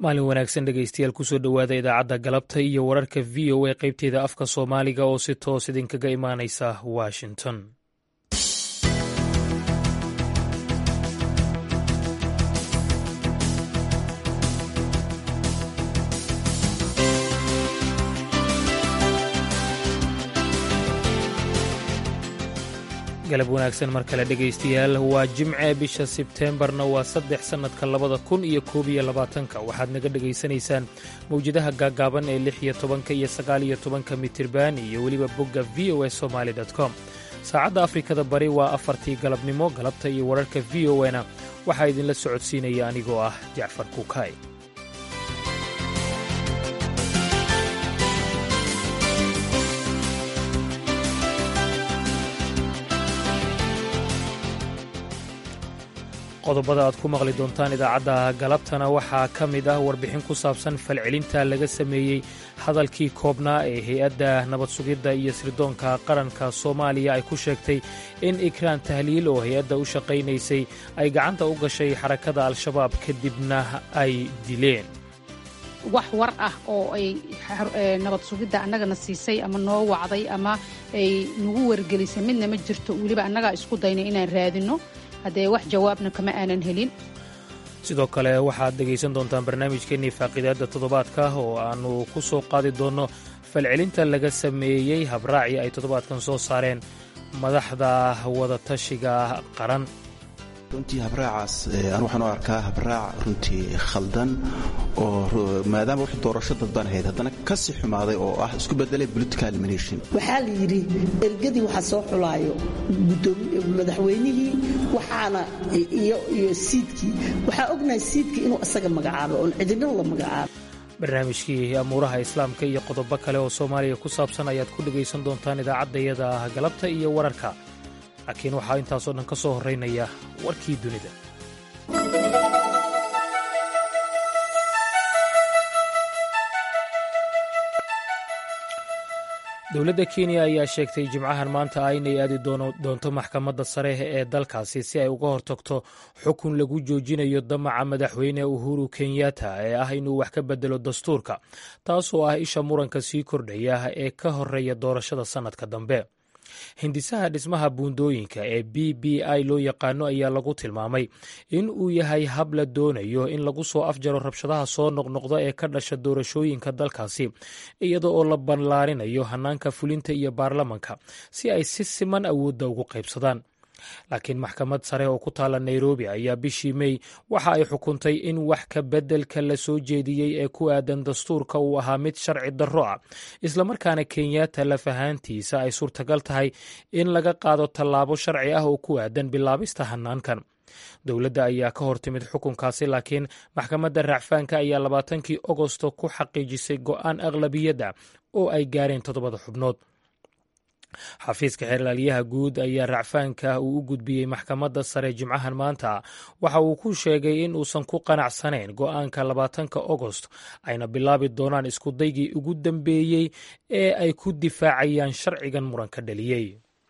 maalin wanaagsan dhegaystayaal kusoo dhowaada idaacadda galabta iyo wararka v o a qaybteeda afka soomaaliga oo si toos idinkaga imaanaysa washington galab wanaagsan mar kale dhegaystayaal waa jimce bisha sebteembarna waa saddex sannadka labada kun iyo koob iyo labaatanka waxaad naga dhegaysanaysaan mawjadaha gaagaaban ee lix iyo tobanka iyo sagaal iyo tobanka mitirban iyo weliba bogga v o a somaali com saacadda afrikada bari waa afartii galabnimo galabta iyo wararka v o na waxaa idinla socodsiinaya anigoo ah jacfar kuukay qodobada aad ku maqli doontaan idaacadda galabtana waxaa ka mid ah warbixin ku saabsan falcelinta laga sameeyey hadalkii koobnaa ee hay-adda nabad sugidda iyo sirdoonka qaranka soomaaliya ay ku sheegtay in ikraan tahliil oo hay-adda u shaqaynaysay ay gacanta u gashay xarakada al-shabaab kadibna ay dileen wax war ah oo ay nabad sugidda annagana siisay ama noo wacday ama ay nagu wargelisay midna ma jirto weliba annagaa isku daynay inaan raadinno haddee wax jawaabna kama aanan helin sidoo kale waxaad dhegaysan doontaan barnaamijkeennii faaqiidaadda toddobaadka oo aannu ku soo qaadi doonno falcelinta laga sameeyey habraacii ay toddobaadkan soo saareen madaxda wadatashiga qaran runtii habraacaas anu waxaan u arkaa habraac runtii khaldan oo maadaama wax doorasho dadbaan ahayd haddana ka sii xumaaday oo ah isku bedelay political elimination waxaa la yidhi ergadii waxaa soo xulaayo madaxweynihii waxaana iyo siidkii waxaa ognahay siidkii inuu isaga magacaabo oon cidina la magacaabo barnaamijkii amuuraha islaamka iyo qodobo kale oo soomaaliya ku saabsan ayaad ku dhegaysan doontaan idaacaddayada galabta iyo wararka laakiin waxaa intaasoo dhan ka soo horraynaya warkii dunida dowladda kenya ayaa sheegtay jimcahan maanta ah inay aadi doonto maxkamadda sare ee dalkaasi si ay uga hortagto xukun lagu joojinayo damaca madaxweyne uhuru kenyatta ee ah inuu wax ka bedelo dastuurka taasoo ah isha muranka sii kordhaya ee ka horeeya doorashada sannadka dambe hindisaha dhismaha buundooyinka ee b b i loo yaqaano ayaa lagu tilmaamay in uu yahay hab la doonayo in lagu soo afjaro rabshadaha soo noqnoqda ee ka dhasha doorashooyinka dalkaasi iyada oo la ballaarinayo hannaanka fulinta iyo baarlamanka si ay si siman awoodda ugu qaybsadaan laakiin maxkamad sare oo ku taalla nairobi ayaa bishii mey waxa ay xukuntay in wax ka beddelka la soo jeediyey ee ku aadan dastuurka uu ahaa mid sharci darro ah islamarkaana kenyatta laf ahaantiisa ay suurtagal tahay in laga qaado tallaabo sharci ah oo ku aadan bilaabista hannaankan dowladda ayaa ka hor timid xukunkaasi laakiin maxkamadda racfaanka ayaa labaatankii ogosto ku xaqiijisay go'aan aqlabiyadda oo ay gaareen toddobada xubnood xafiiska xeerlaaliyaha guud ayaa racfaanka uu u gudbiyey maxkamadda sare jimcahan maanta waxa uu ku sheegay in uusan ku qanacsanayn go'aanka labaatanka ogost ayna bilaabi doonaan iskudaygii ugu dambeeyey ee ay ku difaacayaan sharcigan muranka dhaliyey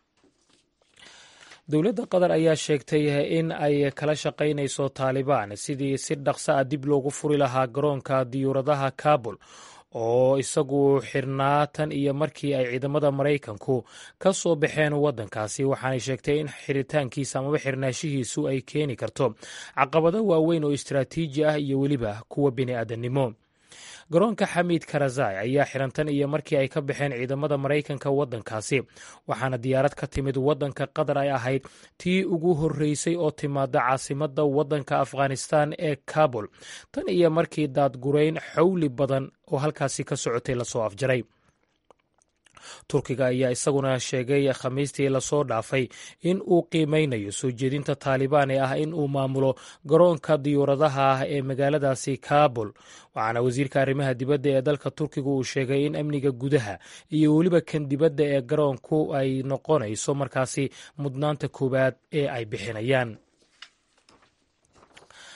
dowladda qatar ayaa sheegtay in ay kala shaqaynayso taalibaan sidii si dhaqso ah dib loogu furi lahaa garoonka diyuuradaha kabul oo isagu xirnaa tan iyo markii ay ciidamada maraykanku ka soo baxeen waddankaasi waxaanay sheegtay in xiritaankiisa amaba xirnaashihiisu ay keeni karto caqabado waaweyn oo istaraatiiji ah iyo weliba kuwa bini'aadannimo garoonka xamiid karazai ayaa xiran tan iyo markii ay ka baxeen ciidamada maraykanka waddankaasi waxaana diyaarad ka timid waddanka qatar ay ahayd tii ugu horreysay oo timaada caasimadda waddanka afghanistan ee kabul tan iyo markii daadgurayn xawli badan oo halkaasi ka socotay lasoo afjaray turkiga ayaa isaguna sheegay khamiistii lasoo dhaafay in uu qiimeynayo soo jeedinta taalibaan ee ah in uu maamulo garoonka diyuuradaha ah ee magaaladaasi kabul waxaana wasiirka arrimaha dibadda ee dalka turkiga uu sheegay in amniga gudaha iyo weliba kan dibadda ee garoonku ay noqonayso markaasi mudnaanta koowaad ee ay bixinayaan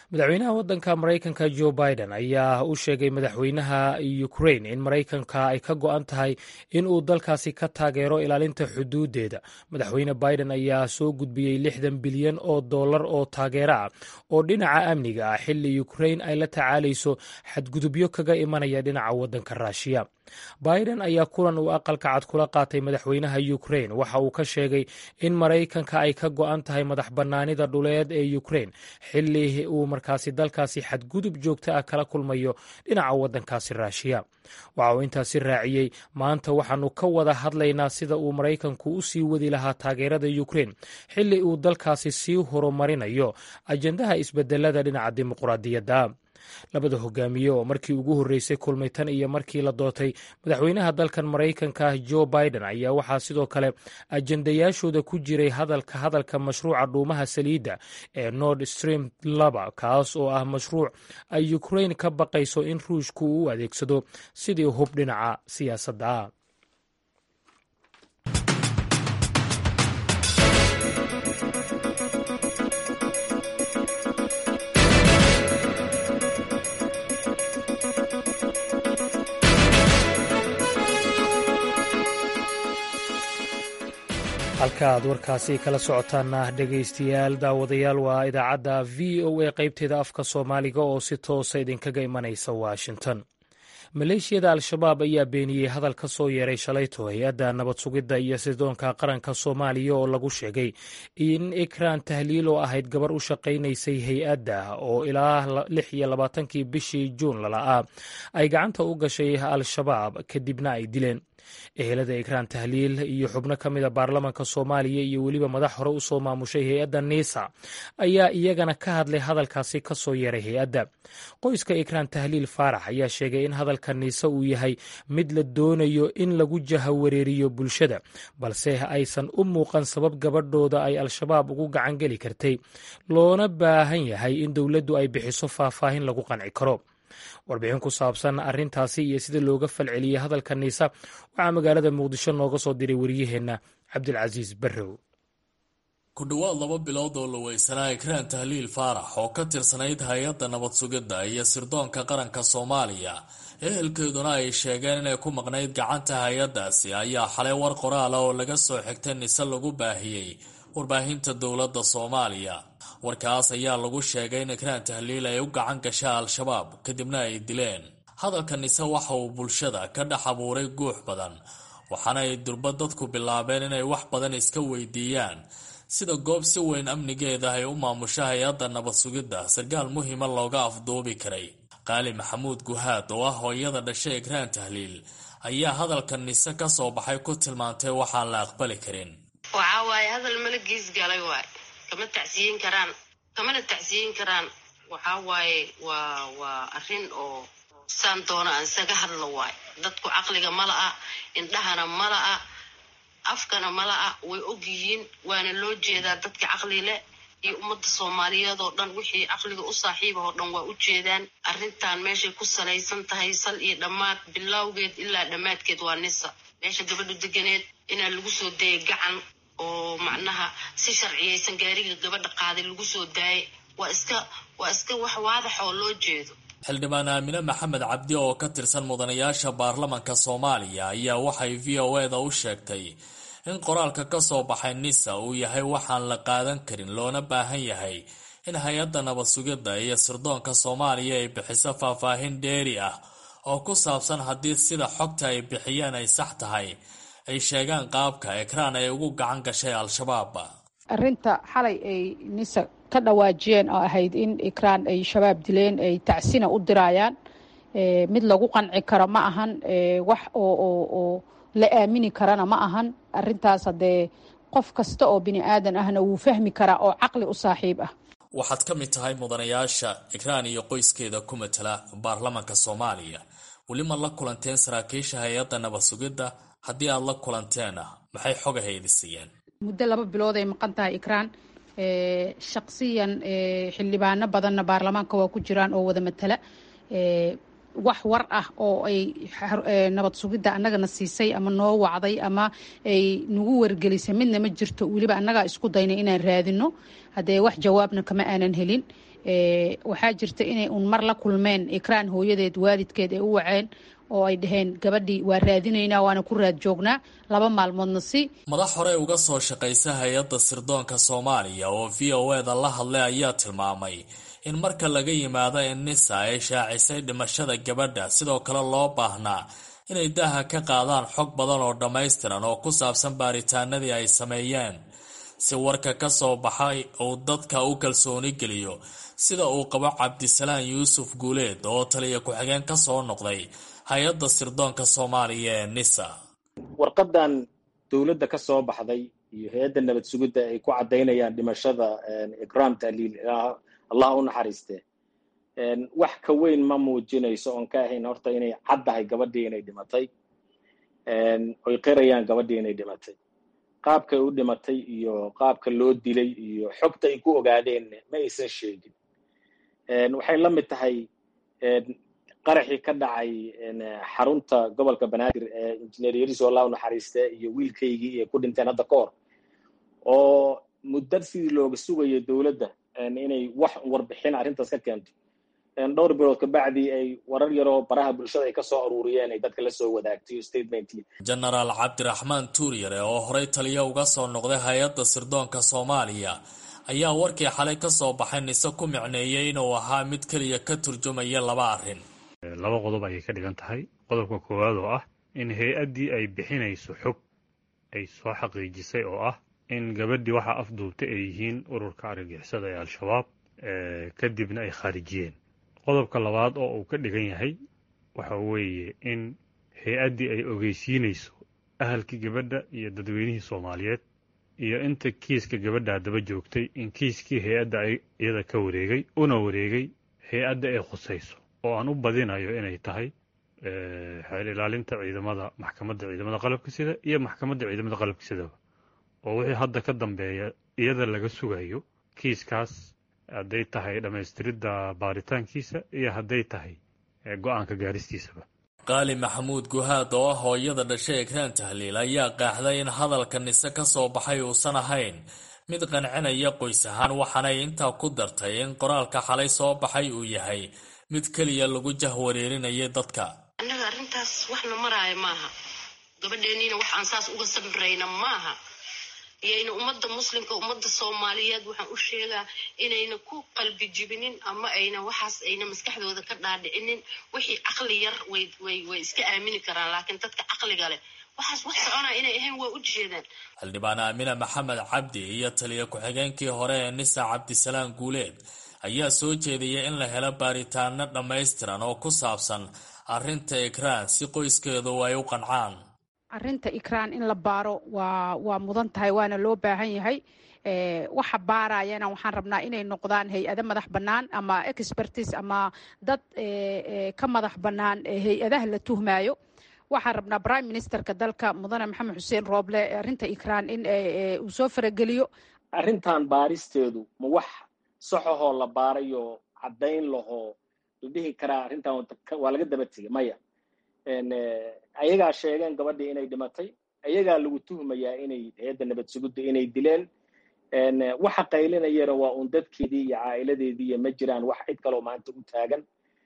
madaxweynaha waddanka maraykanka jo biden ayaa u sheegay madaxweynaha ukrain in maraykanka ay ka go-an tahay in uu dalkaasi ka taageero ilaalinta xuduudeeda madaxweyne biden ayaa soo gudbiyey lixdan bilyan oo dollar oo taageero ah oo dhinaca amniga ah xilli ukrain ay la tacaalayso xadgudubyo kaga imanaya dhinaca waddanka raashiya biden ayaa kulan uu aqalka cad kula qaatay madaxweynaha ukrain waxa uu ka sheegay in maraykanka ay ka go-an tahay madax bannaanida dhuleed ee ukrain xilli uu markaasi dalkaasi xadgudub joogto ah kala kulmayo dhinaca waddankaasi raashiya waxa uu intaasi raaciyey maanta waxaanu ka wada hadlaynaa sida uu maraykanku u sii wadi lahaa taageerada ukrain xilli uu dalkaasi sii horumarinayo ajendaha isbedelada dhinaca dimuqraadiyadda labada hogaamiye oo markii ugu horreysay kulmay tan iyo markii la doortay madaxweynaha dalkan maraykanka jo biden ayaa waxaa sidoo kale ajendayaashooda ku jiray hadalka hadalka mashruuca dhuumaha saliidda ee nord stream laba kaas oo ah mashruuc ay ukrain ka baqayso in ruushku uu u adeegsado sidii hub dhinaca siyaasadda halka aad warkaasi kala socotaana dhegaystayaal daawadayaal waa idaacadda v o a qaybteeda afka soomaaliga oo si toosa idinkaga imanaysa washington maleeshiyada al-shabaab ayaa beeniyey hadal ka soo yeeray shalayto hay-adda nabad sugidda iyo sidoonka qaranka soomaaliya oo lagu sheegay in ikraan tahliil oo ahayd gabar u shaqaynaysay hay-adda oo ilaa lix iyo labaatankii bishii juun lala'aa ay gacanta u gashay al-shabaab kadibna ay dileen ehelada ikraan tahliil iyo xubno ka mida baarlamanka soomaaliya iyo weliba madax hore u soo maamushay hay-adda niisa ayaa iyagana ka hadlay hadalkaasi ka soo yeeray hay-adda qoyska ikraan tahliil faarax ayaa sheegay in hadalka niise uu yahay mid la doonayo in lagu jahawareeriyo bulshada balse aysan u muuqan sabab gabadhooda ay al-shabaab ugu gacangeli kartay loona baahan yahay in dowladdu ay bixiso faahfaahin lagu qanci karo warbixin ku saabsan arrintaasi iyo sida looga falceliyey hadalka niisa waxaa magaalada muqdisho nooga soo diray waryaheenna cabdilcasiis barrow ku dhowaad laba bilood oo la weysanaa ikraan tahliil faarax oo ka tirsanayd hay-adda nabad sugidda iyo sirdoonka qaranka soomaaliya ehelkeeduna ay sheegeen inay ku maqnayd gacanta hay-addaasi ayaa xalay war qoraala oo laga soo xigtay nise lagu baahiyey warbaahinta dowladda soomaaliya warkaas ayaa lagu sheegay in ikraan tahliil ay u gacan gasha al-shabaab kadibna ay dileen hadalka nise waxa uu bulshada ka dhex abuuray guux badan waxaana ay durba dadku bilaabeen inay wax badan iska weydiiyaan sida goob si weyn amnigeeda ay u maamusho hay-adda nabad sugidda sarkaal muhiima looga afduubi karay qaali maxamuud guhaad oo ah hooyada dhashay ikraan tahliil ayaa hadalka nise ka soo baxay ku tilmaantay waxaan la aqbali karin waxaa waaye hadal mala gees galay waay kama tacsiyin karaan kamana tacsiyin karaan waxaa waaye waa waa arrin oo saan doona aan isaga hadlo waay dadku caqliga mala'a indhahana mala'a afkana mala'a way og yihiin waana loo jeedaa dadka caqli leh iyo ummadda soomaaliyeed oo dhan wixii caqliga u saaxiiba oo dhan waa u jeedaan arrintan meeshay ku salaysan tahay sal iyo dhammaad bilowgeed ilaa dhammaadkeed waa nisa meesha gabadhu deganeed inaa lagu soo dayay gacan oo macnaha si sharciyaysan gaariga gabadha qaaday lagu soo daayay waa iska waa iska wax waadax oo loo jeedo xildhibaan aamine maxamed cabdi oo ka tirsan mudanayaasha baarlamanka soomaaliya ayaa waxay v o eda u sheegtay in qoraalka ka soo baxay nisa uu yahay waxaan la qaadan karin loona baahan yahay in hay-adda nabad sugidda iyo sirdoonka soomaaliya ay bixiso faahfaahin dheeri ah oo ku saabsan haddii sida xogta ay bixiyeen ay sax tahay ay sheegaan qaabka ekraan ay ugu gacan gashay al-shabaab arrinta xalay ay nisa ka dhawaajiyeen oo ahayd in ikraan ay shabaab dileen ay tacsina u dirayaan mid lagu qanci karo ma ahan wax oo oo oo la aamini karana ma ahan arintaas haddee qof kasta oo bini aadan ahna wuu fahmi karaa oo caqli u saaxiib ah waxaad ka mid tahay mudanayaasha ikraan iyo qoyskeeda ku matala baarlamanka soomaaliya weli ma la kulanteen saraakiisha hay-adda nabad sugidda haddii aad la kulanteena maxay xogahaydii siiyeen muddo laba bilood ay maqan tahay ikraan shaksiyan xildhibaano badanna baarlamaanka waa ku jiraan oo wada matala wax war ah oo ay nabad sugidda annagana siisay ama noo wacday ama ay nagu wargelisay midna ma jirto weliba annagaa isku daynay inaan raadino haddee wax jawaabna kama aanan helin waxaa jirta inay uun mar la kulmeen ikraan hooyadeed waalidkeed ay u waceen oo ay dhaheen gabadhii waa raadinaynaa waana ku raad joognaa laba maalmoodna si madax horey uga soo shaqaysa hay-adda sirdoonka soomaaliya oo v o eda la hadlay ayaa tilmaamay in marka laga yimaado in nisa ay shaacisay dhimashada gabadha sidoo kale loo baahnaa inay daaha ka qaadaan xog badan oo dhammaystiran oo ku saabsan baaritaanadii ay sameeyeen si warka ka soo baxay uu dadka u kalsooni geliyo sida uu qabo cabdisalaan yuusuf guuleed oo taliya ku-xigeen ka soo noqday hay-adda sirdoonka soomaaliya ee nisa warqadan dowladda ka soo baxday iyo hay-adda nabad sugidda ay ku caddaynayaan dhimashada ikraam tahliil allah u naxariiste wax ka weyn ma muujinayso oon ka ahayn horta inay caddahay gabadhii inay dhimatay oy qirayaan gabadhii inay dhimatay qaabkay u dhimatay iyo qaabka loo dilay iyo xogta ay ku ogaadeen ma aysan sheegin waxay la mid tahay qaraxii ka dhacay xarunta gobolka banaadir ee injineer yariso allah u naxariiste iyo wiilkaygii ay ku dhinteen hadda ka hor oo muddo sidii looga sugayo dowladda inay wax warbixin arrintaas ka keento dhowr bilood kabacdii ay warar yaroo baraha bulshada ay ka soo aruuriyeen ay dadka la soo wadaagtay statementkii genaraal cabdiraxmaan tuuryare oo horey taliya uga soo noqday hay-adda sirdoonka soomaaliya ayaa warkii xalay ka soo baxay nise ku micneeyey inuu ahaa mid keliya ka turjumaya laba arrin laba qodob ayay ka dhigan tahay qodobka koowaad oo ah in hay-addii ay bixinayso xog ay soo xaqiijisay oo ah in gabadhii waxaa afduubtay ay yihiin ururka argagixisada ee al-shabaab kadibna ay khaarijiyeen qodobka labaad oo uu ka dhigan yahay waxa weeye in hay-addii ay ogeysiinayso ahalkii gabadha iyo dadweynihii soomaaliyeed iyo inta kiiska gabadhaa daba joogtay in kiiskii hay-adda iyada ka wareegay una wareegay hay-adda ay khusayso oo aan u badinayo inay tahay xeel ilaalinta ciidamada maxkamadda ciidamada qalabka sida iyo maxkamadda ciidamada qalabka sidaba oo wixii hadda ka dambeeya iyada laga sugayo kiiskaas hadday tahay dhammaystiridda baaritaankiisa iyo hadday tahay go-aanka gaaristiisaba qaali maxamuud guhaad oo ah hooyada dhashay ekraan tahliil ayaa qaaxday in hadalka nise ka soo baxay uusan ahayn mid qancinaya qoys ahaan waxaanay intaa ku dartay in qoraalka xalay soo baxay uu yahay mid keliya lagu jahwareerinayay dadka annaga arrintaas waxna maraayo maaha gabadheeniina waxaan saas uga sabrayna maaha iyayna ummadda muslimka ummadda soomaaliyeed waxaan u sheegaa inayna ku qalbi jibinin ama ayna waxaas ayna maskaxdooda ka dhaadhicinin wixii caqli yar way way way iska aamini karaan laakiin dadka caqliga leh waxaas wax soconaa inay ahayn waa u jeedaan xildhibaan aamina maxamed cabdi iyo taliya ku-xigeenkii hore ee nisa cabdisalaan guuleed ayaa soo jeediyay in la helo baaritaano dhammaystiran oo ku saabsan arrinta ikraan si qoyskeedu ay u qancaan arrinta ikraan in la baaro waa waa mudan tahay waana loo baahan yahay waxa baarayana waxaan rabnaa inay noqdaan hay-ado madax bannaan ama expertis ama dad ka madax bannaan hay-adaha la tuhmaayo waxaan rabnaa prime ministerka dalka mudane maxamed xuseen rooble arrinta ikraan in uu soo farageliyo arrintan baaristeedu ma wax saxahoo la baarayo caddayn lahoo la dhihi karaa arrintan waa laga daba tegay maya ayagaa sheegeen gabadhii inay dhimatay ayagaa lagu tuhmayaa inay hay-adda nabad sugudda inay dileen waxa qaylinayana waa un dadkeedii iyo caa'iladeedii iyo ma jiraan wax cid kaloo maanta u taagan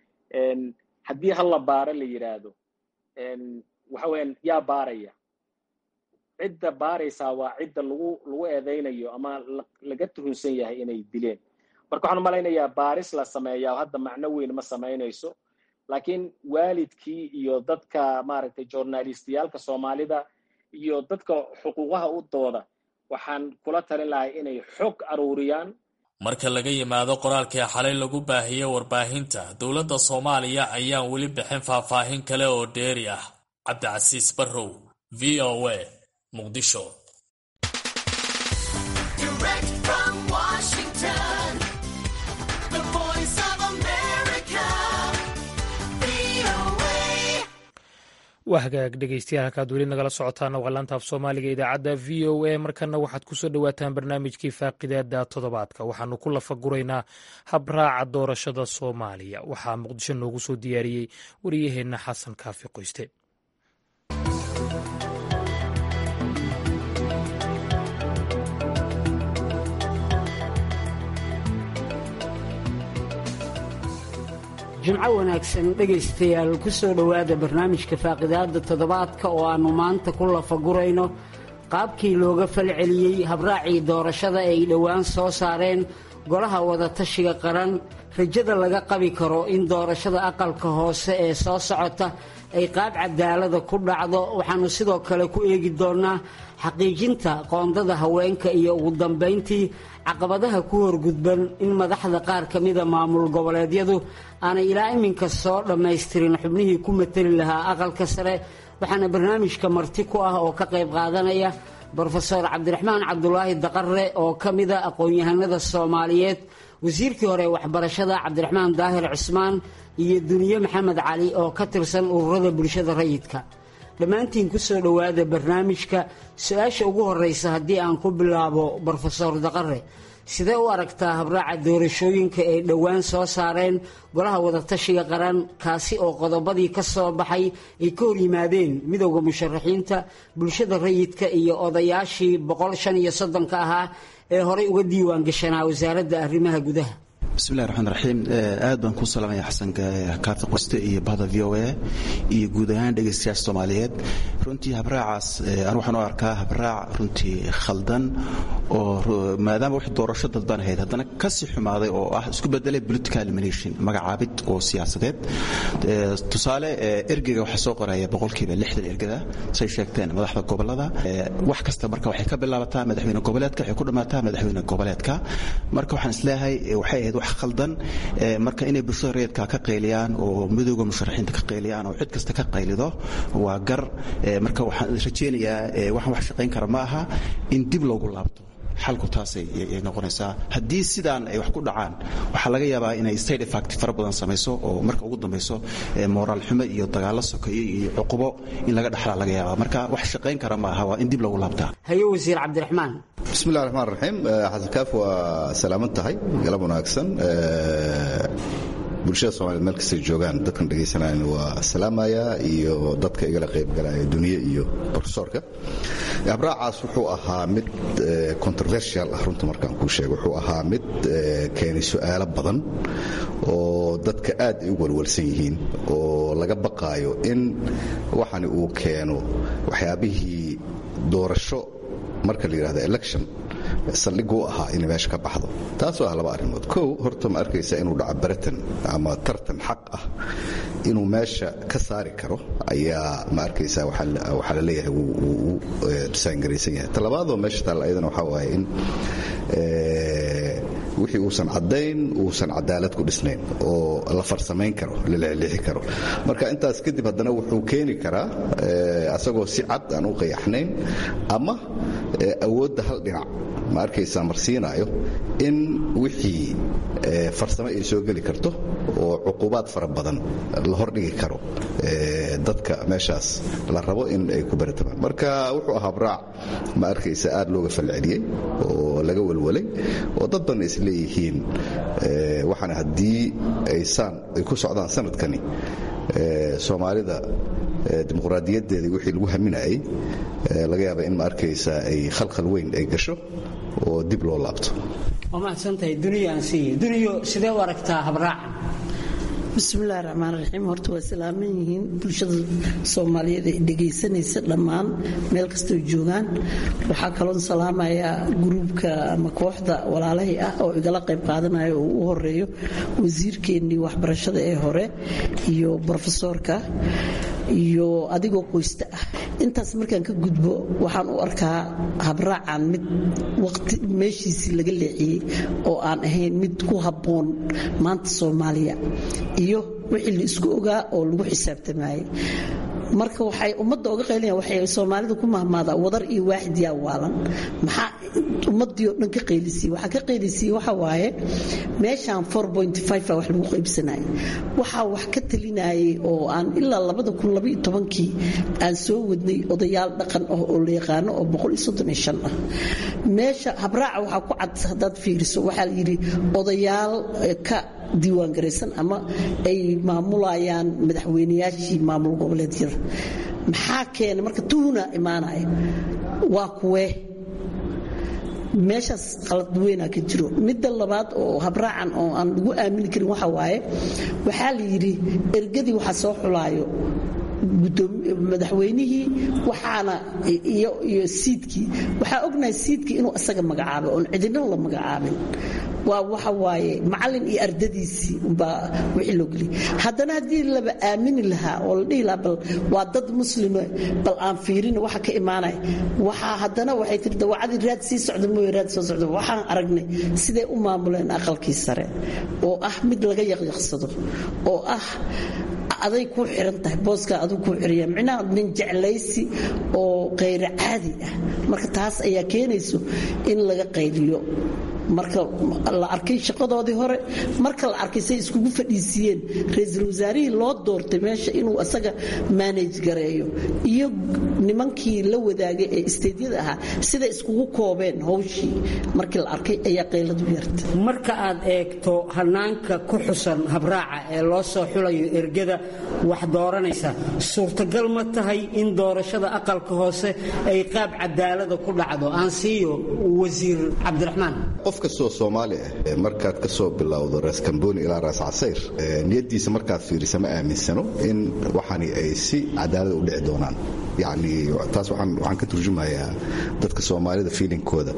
haddii hal la baaro la yidhaahdo waxa weeyaan yaa baaraya cidda baaraysaa waa cidda lagu lagu eedaynayo ama laga tuhunsan yahay inay dileen marka waxaan umalaynayaa baaris la sameeyaa hadda macno weyn ma samaynayso laakiin waalidkii iyo dadka maaragtay journalistiyaalka soomaalida iyo dadka xuquuqaha u dooda waxaan kula talin lahay inay xog aruuriyaan marka laga yimaado qoraalkii xalay lagu baahiyey warbaahinta dowladda soomaaliya ayaan weli bixin faahfaahin kale oo dheeri ah cabdicasiis barrow v o a muqdisho waa hagaag dhegeystayaal halkaad weli nagala socotaana waa laanta af soomaaliga idaacadda v o a markana waxaad kusoo dhowaataan barnaamijkii faaqidaada toddobaadka waxaanu ku lafaguraynaa habraaca doorashada soomaaliya waxaa muqdisho noogu soo diyaariyey wariyaheenna xasan kaafi qoyste jimco wanaagsan dhegaystayaal ku soo dhowaada barnaamijka faaqidaadda toddobaadka oo aannu maanta ku lafagurayno qaabkii looga falceliyey habraacii doorashada ay dhowaan soo saareen golaha wadatashiga qaran rajada laga qabi karo in doorashada aqalka hoose ee soo socota ay qaab cadaalada ku dhacdo waxaannu sidoo kale ku eegi doonnaa xaqiijinta qoondada haweenka iyo ugu dambayntii caqabadaha ku horgudban in madaxda qaar ka mida maamul goboleedyadu aanay ilaa iminka soo dhammaystirin xubnihii ku mateli lahaa aqalka sare waxaana barnaamijka marti ku ah oo ka qayb qaadanaya brofeor cabdiraxmaan cabdulaahi daqare oo ka mida aqoon-yahanada soomaaliyeed wasiirkii hore waxbarashada cabdiraxmaan daahir cismaan iyo duniye maxamed cali oo ka tirsan ururada bulshada rayidka dhammaantiin ku soo dhowaada barnaamijka su-aasha ugu horreysa haddii aan ku bilaabo brofesor daqare sidee u aragtaa habraaca doorashooyinka ay dhowaan soo saareen golaha wadatashiga qaran kaasi oo qodobadii ka soo baxay ay ka hor yimaadeen midowda musharaxiinta bulshada rayidka iyo odayaashii boqol shan iyo soddonka ahaa ee horey uga diiwaan gashanaa wasaaradda arrimaha gudaha bismillahi raxmaan raxiim aad baan kuu salaamaya xasan kaarta qoste iyo bahda v o a iyo guud ahaan dhegaystayaasha soomaaliyeed runtii habraacaas anu waxaan u arkaa habraac runtii khaldan oo maadaama wax doorasho dadban ahayd haddana kasii xumaaday oo ah isku bedelay political elimination magacaabid oo siyaasadeed tusaale ergeyga waxaa soo qoraya boqolkiiba lixdan ergada say sheegteen madaxda gobolada wax kasta marka waxay ka bilaabataa madaxweyne goboleedka waxay ku dhammaataa madaxweyne goboleedka marka waxaan isleeyahay waxay ahayd wax khaldan marka inay bulshada rayidka ka qayliyaan oo midowda musharaxiinta ka qayliyaan oo cid kasta ka qaylido waa gar marka waxaan rajaynayaa waxaan wax shaqayn kara ma aha in dib loogu laabto xalku taasay noqonaysaa haddii sidaan ay wax ku dhacaan waxaa laga yaabaa inay state effect fara badan samayso oo marka ugu dambayso moraal xumo iyo dagaalo sokeeye iyo cuqubo in laga dhaxlaa laga yaabaa marka wax shaqayn kara ma aha waa in dib loogu laabtaa haye wasiir cabdiraxmaan bismillahi raxmaan raxiim xasan kaaf waa salaaman tahay galab wanaagsan bulshada soomaliyeed meel kastay joogaan dadkan dhegaysanaayan waa salaamaya iyo dadka igala qaybgalaya duniye iyo profesorka habraacaas wuxuu ahaa mid controversial ah runta markaan kuu sheego wuxuu ahaa mid keenay su'aalo badan oo dadka aad ay u walwalsan yihiin oo laga baqaayo in waxani uu keeno waxyaabihii doorasho marka la yidhahdo election saldhigu u ahaa inay meesha ka baxdo taasoo ah laba arrimood kow horta ma arkaysa inuu dhaco baratan ama tartan xaq ah inuu meesha ka saari karo ayaa ma arkaysa waxaa la leeyahay wuu disaangaraysan yahay talabaadoo meesha taalla ayadana waxaa waaye in wixii uusan caddayn uusan cadaalad ku dhisnayn oo la farsamayn karo la lexlixi karo marka intaas kadib haddana wuxuu keeni karaa asagoo si cad aan u qayaxnayn ama awoodda hal dhinac ma arkaysaa marsiinaayo in wixii farsamo ay soo geli karto oo cuqubaad fara badan la hordhigi karo dadka meeshaas la rabo in ay ku baratamaan marka wuxuu ahaa braac ma arkaysa aad looga falceliyey oo laga walwalay oo dad badan is leeyihiin waxaana haddii aysaan ay ku socdaan sanadkani soomaalida dimuqraadiyaddeeda wixii lagu haminayay laga yaaba in ma arkaysa ay khalkhal weyn ay gasho oo dib loo laabto waa mahadsantahay duniya aan siiye duniyo sidee u aragtaa habraaca bismillahi raxmaan raxiim horta waa salaaman yihiin bulshada soomaaliyeed ee dhegaysanaysa dhammaan meel kastoo joogaan waxaa kaloon salaamayaa gruubka ama kooxda walaalahay ah oo igala qayb qaadanaya oo u horeeyo wasiirkeennii waxbarashada ee hore iyo brofesoorka iyo adigoo qoysta ah intaas markaan ka gudbo waxaan u arkaa habraacan mid waqti meeshiisii laga leexiyey oo aan ahayn mid ku habboon maanta soomaaliya iyo wixii la isku ogaa oo lagu xisaabtamayey marka waxay ummadda oga qaylinayaan waxay soomaalida ku mahmaadaa wadar iyo waaxid yaa waalan maxaa ummaddii oo dhan ka qaylisiiye waxaa ka qaylisiiye waxa waaye meeshaan four point five a wax lagu qaybsanayay waxaa wax ka talinayay oo aan ilaa labada kun labaiyo tobankii aan soo wadnay odayaal dhaqan ah oo la yaqaano oo boqol iyo soddon iyo shan ah meesha habraaca waxaa ku cad haddaad fiiriso waxaa la yidhi odayaal ka diiwaangaraysan ama ay maamulayaan madaxweynayaashii maamul goboleedyada maxaa keenay marka tuhuna imaanaya waa kuwee meeshaas qalad weynaa ka jiro midda labaad oo habraacan oo aan lagu aamini karin waxa waaye waxaa la yidhi ergadii waxa soo xulaayo madaxweynihii waxaana iyo siidkii waxaa ognahay siidkii inuu isaga magacaabay oon cidina la magacaabin waa waxa waaye macallin iyo ardadiisii umbaa wixii loo geliyay haddana haddii laba aamini lahaa oo la dhihi lahaa bal waa dad muslime bal aan fiirin waxa ka imaanaya waxaa haddana waxay tiri dawacadii raad sii socda mooye raad soo socda waxaan aragnay siday u maamuleen aqalkii sare oo ah mid laga yaqyaqsado oo ah aday ku xiran tahay booskaa aduu ku xiriya micnaha nin jeclaysi oo kayra caadi ah marka taas ayaa keenayso in laga qayliyo marka la arkay shaqadoodii hore marka la arkay say iskugu fadhiisiiyeen ra-iisul wasaarihii loo doortay meesha inuu asaga manage gareeyo iyo nimankii la wadaagay ee isteedyada ahaa siday iskugu koobeen howshii markii la arkay ayaa qayladu yarta marka aad eegto hanaanka ku xusan habraaca ee loo soo xulayo ergada wax dooranaysa suurtagal ma tahay in doorashada aqalka hoose ay qaab cadaalada ku dhacdo aan siiyo wasiir cabdiraxmaan qof kastoo soomaali ah markaad ka soo bilowdo raas kamboni ilaa raas casayr niyaddiisa markaad fiirisa ma aaminsano in waxani ay si cadaalada u dhici doonaan yacni taas waxaan ka turjumayaa dadka soomaalida fiilinkooda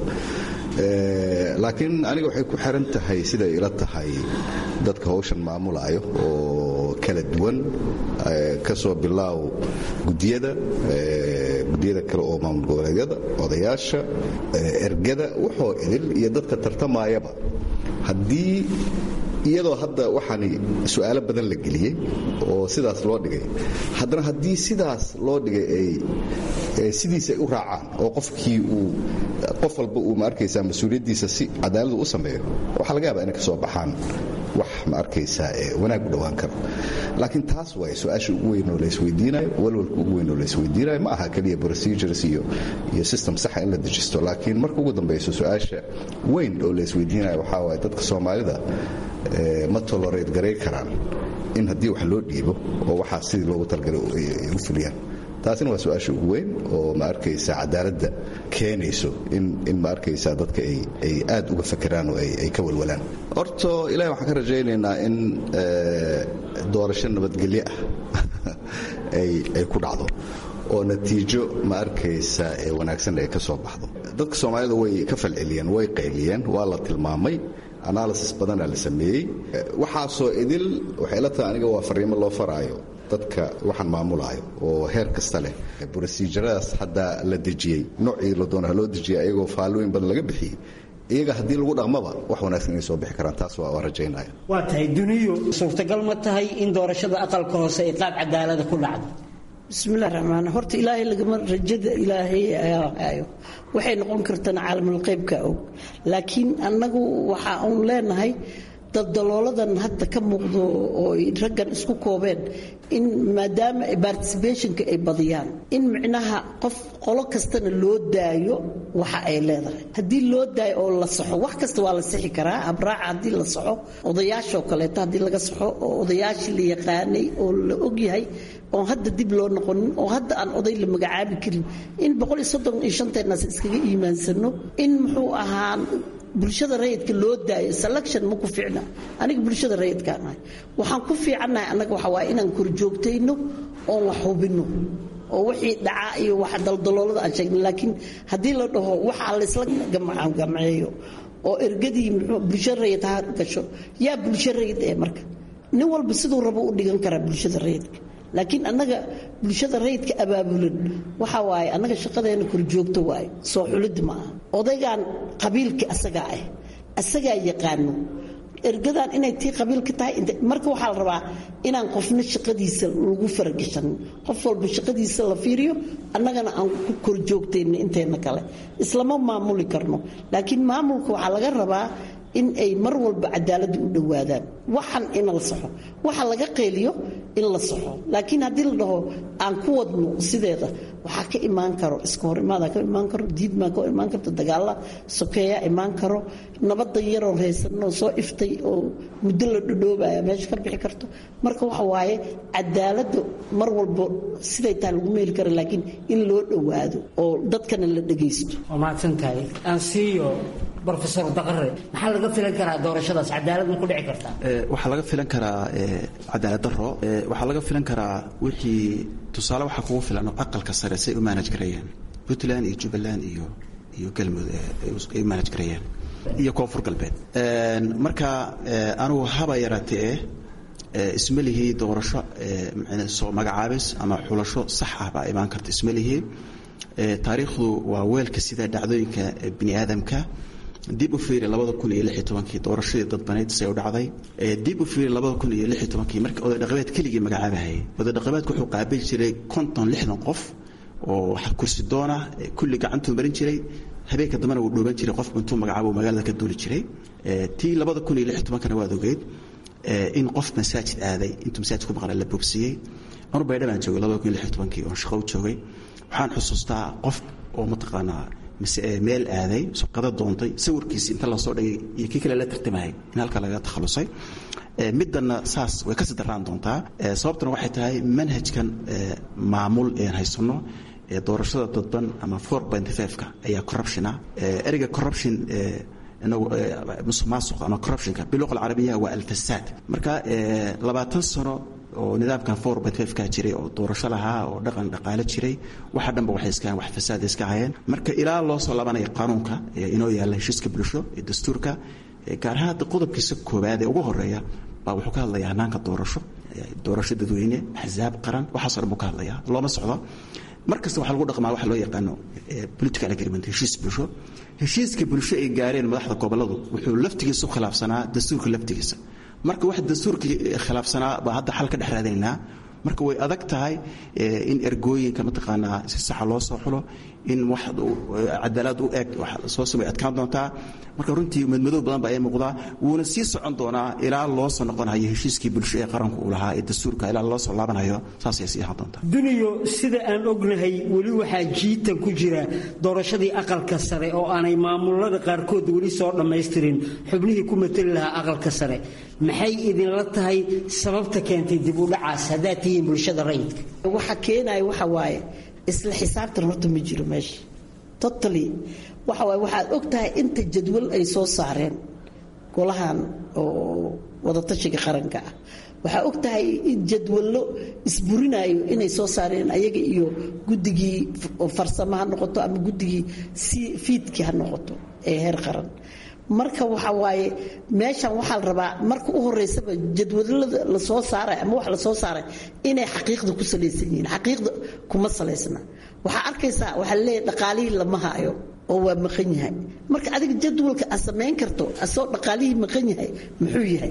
laakiin aniga waxay ku xiran tahay siday ila tahay dadka hawshan maamulaayo oo kala duwan ka soo bilaaw gudiyada gudiyada kale oo maamul goboleedyada odayaasha ergada waxoo idil iyo dadka tartamayaba haddii iyadoo hadda waxaani su'aalo badan la geliyey oo sidaas loo dhigay haddana haddii sidaas loo dhigay ay sidiisa ay u raacaan oo qofkii uu qof walba uu ma arkaysaa mas-uuliyaddiisa si cadaaladu u sameeyo waxaa laga yaabaa inay ka soo baxaan wax ma arkaysaa ee wanaag u dhowaan karo laakiin taas waay su-aasha ugu weyn oo laysweydiinayo walwalka ugu weyn oo laysweydiinayo ma aha keliya procedures iyo iyo system saxa in la dejisto laakiin marka ugu dambayso su-aasha weyn oo laysweydiinayo waxaa waaye dadka soomaalida ma tolerate garay karaan in haddii wax loo dhiibo oo waxaa sidii loogu talgalay ay u fuliyaan taasina waa su-aasha ugu weyn oo ma arkaysa cadaaladda keenayso in ma arkaysa dadka ay aad uga fakeraan oo ay ka walwalaan horto ilahi waxaan ka rajaynaynaa in doorasho nabadgelyo ah ay ku dhacdo oo natiijo ma arkaysa ee wanaagsan ay ka soo baxdo dadka soomaalida way ka falceliyeen way qayliyeen waa la tilmaamay analysis badanaa la sameeyey waxaasoo idil waxay la tahay aniga waa fariimo loo faraayo dadka waxaan maamulaayo oo heer kasta leh brosijaradaas hadda la dejiyey noocii la doona loo dejiyay ayagoo faallooyin badan laga bixiyey iyaga haddii lagu dhaqmaba wax wanaagsan inay soo bixi karaan taas waa rajaynaya waa tahay duniyo suurtagal ma tahay in doorashada aqalka hoose ay qaab cadaalada ku dhacdo bismillahi raxmaan horta ilaahay lagama rajada ilaahay ayaa hayo waxay noqon kartana caalamul qaybka og laakiin annagu waxa uun leenahay dadalooladan hadda ka muuqdo oo raggan isku koobeen in maadaama particibationka ay badiyaan in micnaha qof qolo kastana loo daayo waxa ay leedahay haddii loo daayo oo la saxo wax kasta waa la sixi karaa abraaca haddii la saxo odayaashoo kaleeto haddii laga saxo oo odayaashii la yaqaanay oo la ogyahay oon hadda dib loo noqonin oo hadda aan oday la magacaabi karin in boqoliyosoddoniyoshanteenaas iskaga iimaansano in muxuu ahaa bulshada rayidka loo daayo selection ma ku fiicna aniga bulshada rayidkaan ahay waxaan ku fiicannahay annaga waxa waaye inaan korjoogtayno oon wax hubinno oo wixii dhacaa iyo waxa daldaloolada aan sheegna laakiin haddii la dhaho waxaa laysla gamceeyo oo ergadii bulsho rayid ha gasho yaa bulsho rayid ee marka nin walba siduu rabo u dhigan karaa bulshada rayidka laakiin annaga bulshada rayidka abaabulan waxa waaye annaga shaqadeena korjoogto waaye soo xulid ma aha odaygan qabiilka asagaa ah asagaa yaqaano ergadan inay tii qabiilka tahay marka waxaa la rabaa inaan qofna shaqadiisa lagu faragashan qof walba shaqadiisa la fiiriyo annagana aan ku korjoogtayna inteena kale islama maamuli karno laakiin maamulka waxaa laga rabaa in ay mar walba cadaaladda u dhowaadaan waxan ina la saxo waxa laga qeyliyo in la saxo laakiin haddii la dhaho aan ku wadno sideeda waxaa ka imaan karo iska hor imaada ka imaan karo diidmaa ka imaan karto dagaalla sokeeyaa imaan karo nabadda yaroo haysanoo soo iftay oo muddo la dhodhoobaya meesha ka bixi karto marka waxa waaye cadaaladda mar walba siday tahay lagu meeli kara laakiin in loo dhowaado oo dadkana la dhagaysto waa mahadsan tahay aan siiyo brofesor daqare maxaa laga filan karaa doorashadaas cadaalad ma ku dhici kartaa waxaa laga filan karaa cadaalad daro waxaa laga filan karaa wixii tusaale waxaa kugu filan oo aqalka sare say u maanaj gareeyeen puntland iyo jubbaland iyo iyo galmudug ay u maanaj gareeyeen iyo koonfur galbeed marka anugu haba yaraatee isma lihii doorasho soo magacaabis ama xulasho sax ah baa imaan karta isma lihii taariikhdu waa weelka sida dhacdooyinka bini aadamka dib u fiiri labada kun iyo lix iyo tobankii doorashadii dadbaneyd say u dhacday dib u fiiri labada kun iyo lix iyo tobankii markii oday dhaqameed keligii magacaabahayay oday dhaqameedku wuxuu qaabili jiray konton lixdan qof oo kursi doona kulli gacantuu marin jiray habeenka dambena wuu dhooban jiray qofku intuu magacaabo magaalada ka duuli jiray tii labada kun iyo lix iyo tobankana waad ogeyd in qof masaajid aaday intuu masaajid ku maqnaa la boobsiiyey anur baydha baan joogay labada kun iyo lix iyo tobankii oon shaqo u joogay waxaan xusuustaa qof oo mataqaanaa meel aaday suqada doontay sawirkiisi inta lasoo dhigay iyo kii kale la tartamayay in halka laga takhalusay middanna saas way kasii darraan doontaa sababtuna waxay tahay manhajkan maamul een haysanno doorashada dadban ama four point five-ka ayaa corruptiona ereyga corruption inagu musuq maasuq ama corruptionka biluqa alcarabiya waa alfasaad marka labaatan sano oo nidaamkan four point five ka jiray oo doorasho lahaa oo dhaqan dhaqaale jiray waxa dhanba waxay iska wax fasaad iska hayeen marka ilaa loo soo laabanayo qaanuunka inoo yaalla heshiiska bulsho ee dastuurka gaar ahaan hadda qodobkiisa koowaad ee ugu horeeya baa wuxuu ka hadlayaa hanaanka doorasho doorasho dadweyne axsaab qaran waxaasoo dhan buu ka hadlayaa looma socdo mar kasta waxaa lagu dhaqmaa waxa loo yaqaano political agreement heshiis bulsho heshiiska bulsho ay gaareen madaxda gobolladu wuxuu laftigiisa u khilaafsanaa dastuurka laftigiisa marka wax dastuurkii khilaafsanaa baa hadda xal ka dhex raadinaynaa marka way adag tahay in ergooyinka mataqaanaa si saxa loo soo xulo in wax cadaalad u eg soo samay adkaan doontaa marka runtii madmadow badan baa ay muuqdaa wuuna sii socon doonaa ilaa loo soo noqonayo heshiiskii bulsho ee qaranku uu lahaa ee dastuurka ilaa loo soo laabanayo saasay sii ahaan doontaa duniyo sida aan ognahay weli waxaa jiitan ku jira doorashadii aqalka sare oo aanay maamulada qaarkood weli soo dhammaystirin xubnihii ku mateli lahaa aqalka sare maxay idinla tahay sababta keentay dib u dhacaas haddaad tihiin bulshada rayidka waxa keenaya waxa waaye isla xisaabtan horta ma jiro meesha totally waxa waaye waxaad og tahay inta jadwal ay soo saareen golahan oo wadatashiga qaranka ah waxaa og tahay in jadwallo isburinayo inay soo saareen ayaga iyo guddigii farsamo ha noqoto ama guddigii fiidkii ha noqoto ee heer qaran marka waxa waaye meeshan waxaa la rabaa marka u horeysaba jadwadalada lasoo saaray ama wax lasoo saaray inay xaqiiqda ku salaysan yihiin xaqiiqda kuma salaysna waxaa arkaysaa waxaa laleeyahay dhaqaalihii lama hayo oo waa maqan yahay marka adiga jadwalka aad samayn karto asoo dhaqaalihii maqan yahay muxuu yahay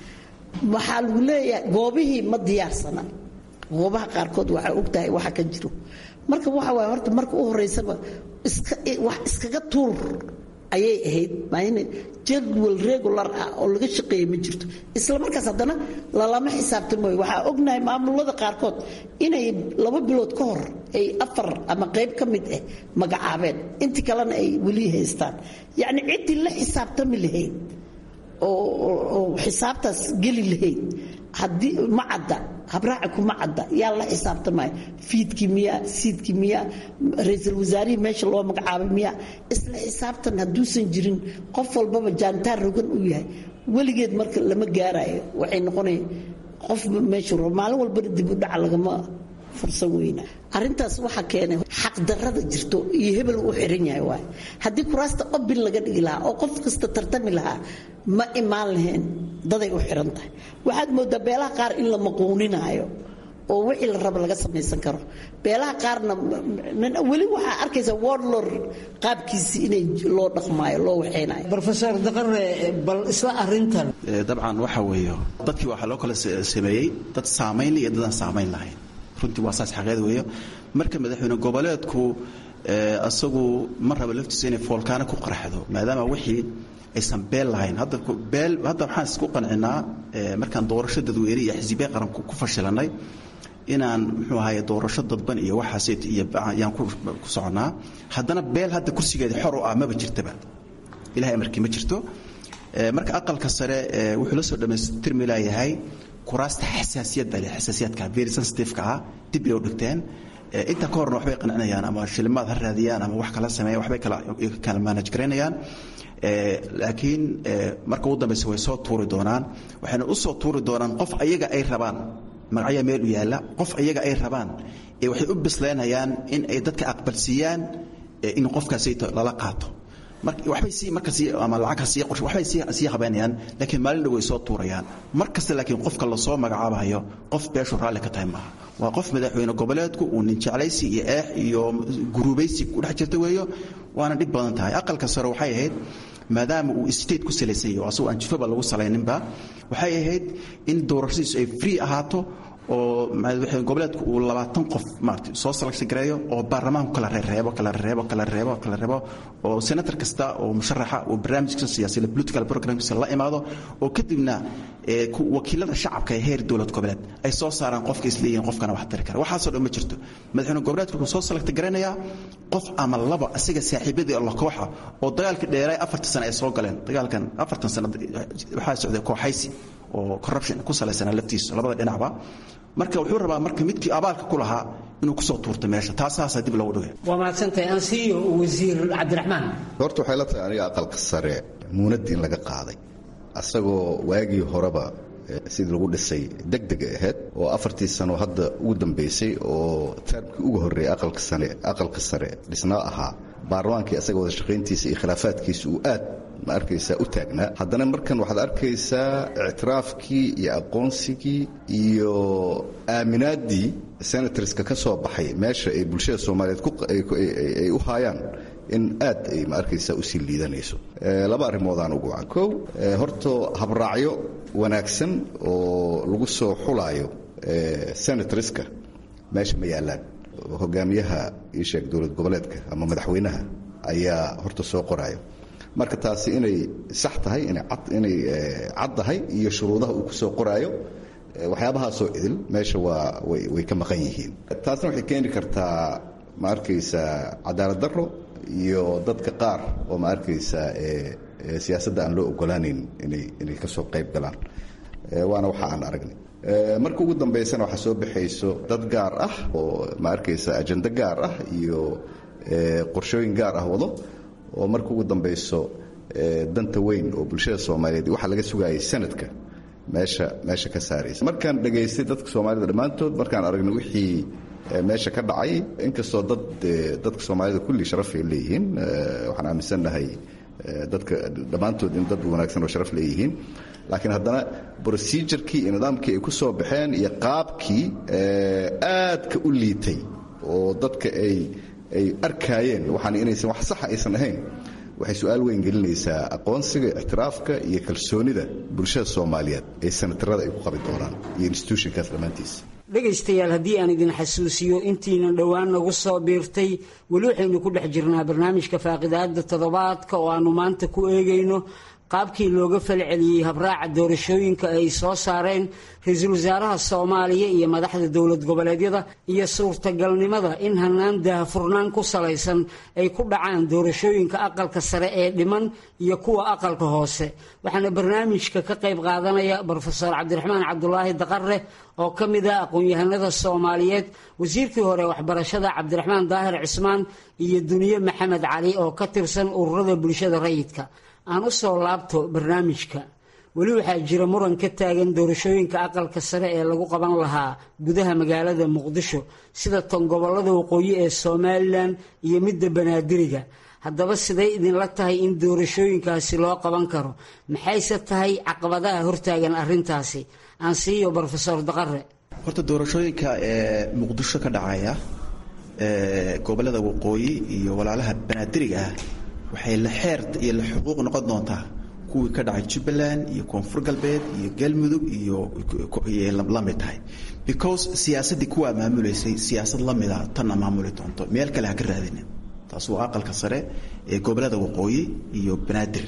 waxaa lagu leeyahay goobihii ma diyaarsana goobaha qaarkood waxaa ogtahay waxa ka jiro marka waxa waaye horta marka u horeysaba wax iskaga tuur ayay ahayd maayna jadwal regular ah oo laga shaqeeya ma jirto isla markaas haddana lalama xisaabtamooyo waxaa ognahay maamulada qaarkood inay laba bilood ka hor ay afar ama qayb ka mid ah magacaabeen intii kalena ay weli haystaan yacni ciddii la xisaabtami lahayd oo xisaabtaas geli lahayd haddii ma cadda habraaci kuma cadda yaa la xisaabtamaya fiidkii miya siidkii miya ra-iisul wasaarihii meesha loo magacaabay miya isla xisaabtan hadduusan jirin qof walbaba jaantaar rogan uu yahay weligeed marka lama gaarayo waxay noqonaya qof meesha maalin walbana dib u dhaca lagama fursan weyna arintaas waxaa keenay xaqdarada jirto iyo hebel u xiran yahay waay haddii kuraasta obin laga dhigi lahaa oo qof kasta tartami lahaa ma imaan lahayn daday u xiran tahay waxaad moodaa beelaha qaar in la maquuninaayo oo wixii la raba laga samaysan karo beelaha qaarna weli waxaa arkaysa warlor qaabkiisii inay loo dhaqmaayo loo waxaynayo rofesor daqare bal isla arintan dabcan waxa weeyo dadkii waxaa loo kala sameeyey dad saamayn iyo dadaan saamayn lahayn runtii waa saas xaqeed weeyo marka madaxweyne goboleedku asagu ma raba laftiisa inay foolkaano ku qarxdo maadaama wixii aysan beel lahayn hadda beel hadda waxaan isku qancinaa markaan doorasho dadweyne iyo xisbiya qaran ku fashilanay inaan muxuu ahaye doorasho dadban iyo waxaas iyo yaan ku soconnaa haddana beel hadda kursigeeda xor u ah maba jirtaba ilahay amarkii ma jirto marka aqalka sare wuxuu la soo dhammaystirmi laayahay kuraasta xasaasiyadda leh xasaasiyaadka very sensitive-ka ah dib bay u dhigteen inta ka horna waxbay qancinayaan ama shilimaad ha raadiyaan ama wax kala sameeyan waxbay kala manage garaynayaan laakiin marka ugu dambeysa way soo tuuri doonaan waxayna u soo tuuri doonaan qof ayaga ay rabaan magacyaa meel u yaalla qof ayaga ay rabaan waxay u bislaynayaan in ay dadka aqbalsiiyaan in qofkaasi lala qaato waxbay sii marka sii ama lacag sii qorshe waxbay sii sii habeynayaan laakiin maalin dhow way soo tuurayaan mar kasta laakiin qofka la soo magacaabayo qof beeshu raalli ka tahay maaha waa qof madaxweyne goboleedku uu nin jeclaysi iyo eex iyo guruubaysi ku dhex jirta weeyo waana dhib badan tahay aqalka sare waxay ahayd maadaama uu state ku salaysan yahay asagoo aan jifaba lagu salayninba waxay ahayd in doorashadiisu ay free ahaato oo madaxweyne goboleedku uu labaatan qof maarata soo selection gareeyo oo baarlamaanku kala reereebo kala reebo kala reebo kala reebo oo senator kasta oo musharaxa uu barnaamijkiisa siyaasiya political programkiisa la imaado oo kadibna wakiilada shacabka ee heer dowlad goboleed ay soo saaraan qofka isleeyihiin qofkana wax tari kara waxaasoo dhan ma jirto madaxweyne goboleedku wuxuu soo select garaynayaa qof ama laba asiga saaxiibadii alla kooxa oo dagaalka dheeraay afartan sano ay soo galeen dagaalkan afartan sano waxaa socday kooxaysi oo corruption ku salaysanaa laftiisa labada dhinacba marka wuxuu rabaa marka midkii abaalka ku lahaa inuu kusoo tuurto meesha taasaasaa dib loogu dhigay waa mahadsantahay ansiyo wasiir cabdiraxmaan horta waxay la tahay aniga aqalka sare muunad in laga qaaday asagoo waagii horeba sidii lagu dhisay deg deg ahayd oo afartii sano hadda ugu dambaysay oo taarmkii ugu horreeyay aqalka sare aqalka sare dhisnaa ahaa baarlamaankii asaga wada shaqayntiisa iyo khilaafaadkiisa uu aad ma arkaysaa u taagnaa haddana markan waxaad arkaysaa ictiraafkii iyo aqoonsigii iyo aaminaaddii senatorska ka soo baxay meesha ay bulshada soomaaliyeed ay u haayaan in aad ay ma arkaysaa usii liidanayso laba arrimoodaan ugu wacan kow horto habraacyo wanaagsan oo lagu soo xulaayo senatorska meesha ma yaallaan hogaamiyaha ii sheeg dowlad goboleedka ama madaxweynaha ayaa horta soo qoraayo marka taasi inay sax tahay inay cad tahay iyo shuruudaha uu ku soo qoraayo waxyaabahaasoo idil meesha waa way ka maqan yihiin taasna waxay keeni kartaa ma arkaysaa cadaalad darro iyo dadka qaar oo ma arkaysaa siyaasadda aan loo ogolaanayn inay ka soo qayb galaan waana waxa aan aragnay marka ugu dambaysana waxaa soo baxayso dad gaar ah oo ma arkaysa ajando gaar ah iyo qorshooyin gaar ah wado oo marka ugu dambayso danta weyn oo bulshada soomaaliyeed waxaa laga sugayay sanadka meesha meesha ka saaraysa markaan dhegaystay dadka soomaalida dhammaantood markaan aragnay wixii meesha ka dhacay inkastoo dad dadka soomaalida kulli sharafay leeyihiin waxaan aaminsannahay dadka dhammaantood in dad wanaagsan oo sharaf leeyihiin laakiin haddana procedurkii iyo nidaamkii ay ku soo baxeen iyo qaabkii aadka u liitay oo dadka ay ay arkaayeen waxaan inaysan wax saxa aysan ahayn waxay su-aal weyn gelinaysaa aqoonsiga ictiraafka iyo kalsoonida bulshada soomaaliyeed ee sanatarada ay ku qabi doonaan iyo institutionkaas dhammaantiisa dhegaystayaal haddii aan idin xasuusiyo intiina dhowaan nagu soo biirtay weli waxaynu ku dhex jirnaa barnaamijka faaqidaada toddobaadka oo aannu maanta ku eegayno qaabkii looga falceliyey habraaca doorashooyinka ay soo saareen ra-iisul wasaaraha soomaaliya iyo madaxda dowlad goboleedyada iyo suurtagalnimada in hanaan daahfurnaan ku salaysan ay ku dhacaan doorashooyinka aqalka sare ee dhiman iyo kuwa aqalka hoose waxaana barnaamijka ka qayb qaadanaya brofeor cabdiraxmaan cabdulaahi daqare oo ka mid ah aqoon-yahanada soomaaliyeed wasiirkii hore waxbarashada cabdiraxmaan daahir cismaan iyo duniye maxamed cali oo ka tirsan ururada bulshada rayidka aan u soo laabto barnaamijka weli waxaa jira muran ka taagan doorashooyinka aqalka sare ee lagu qaban lahaa gudaha magaalada muqdisho sida tan gobolada waqooyi ee somalilan iyo midda banaadiriga haddaba siday idinla tahay in doorashooyinkaasi loo qaban karo maxayse tahay caqabadaha hortaagan arintaasi aan siiyo brofesor daqare horta doorashooyinka ee muqdisho ka dhacaya gobolada waqooyi iyo walaalaha banaadiriga ah waxay la xeer iyo la xuquuq noqon doontaa kuwii ka dhacay jubbaland iyo koonfur galbeed iyo galmudug iyo la mid tahay because siyaasaddii kuwaa maamulaysay siyaasad la mida tanna maamuli doonto meel kale ha ka raadinin taas waa aqalka sare ee gobolada waqooyi iyo banaadir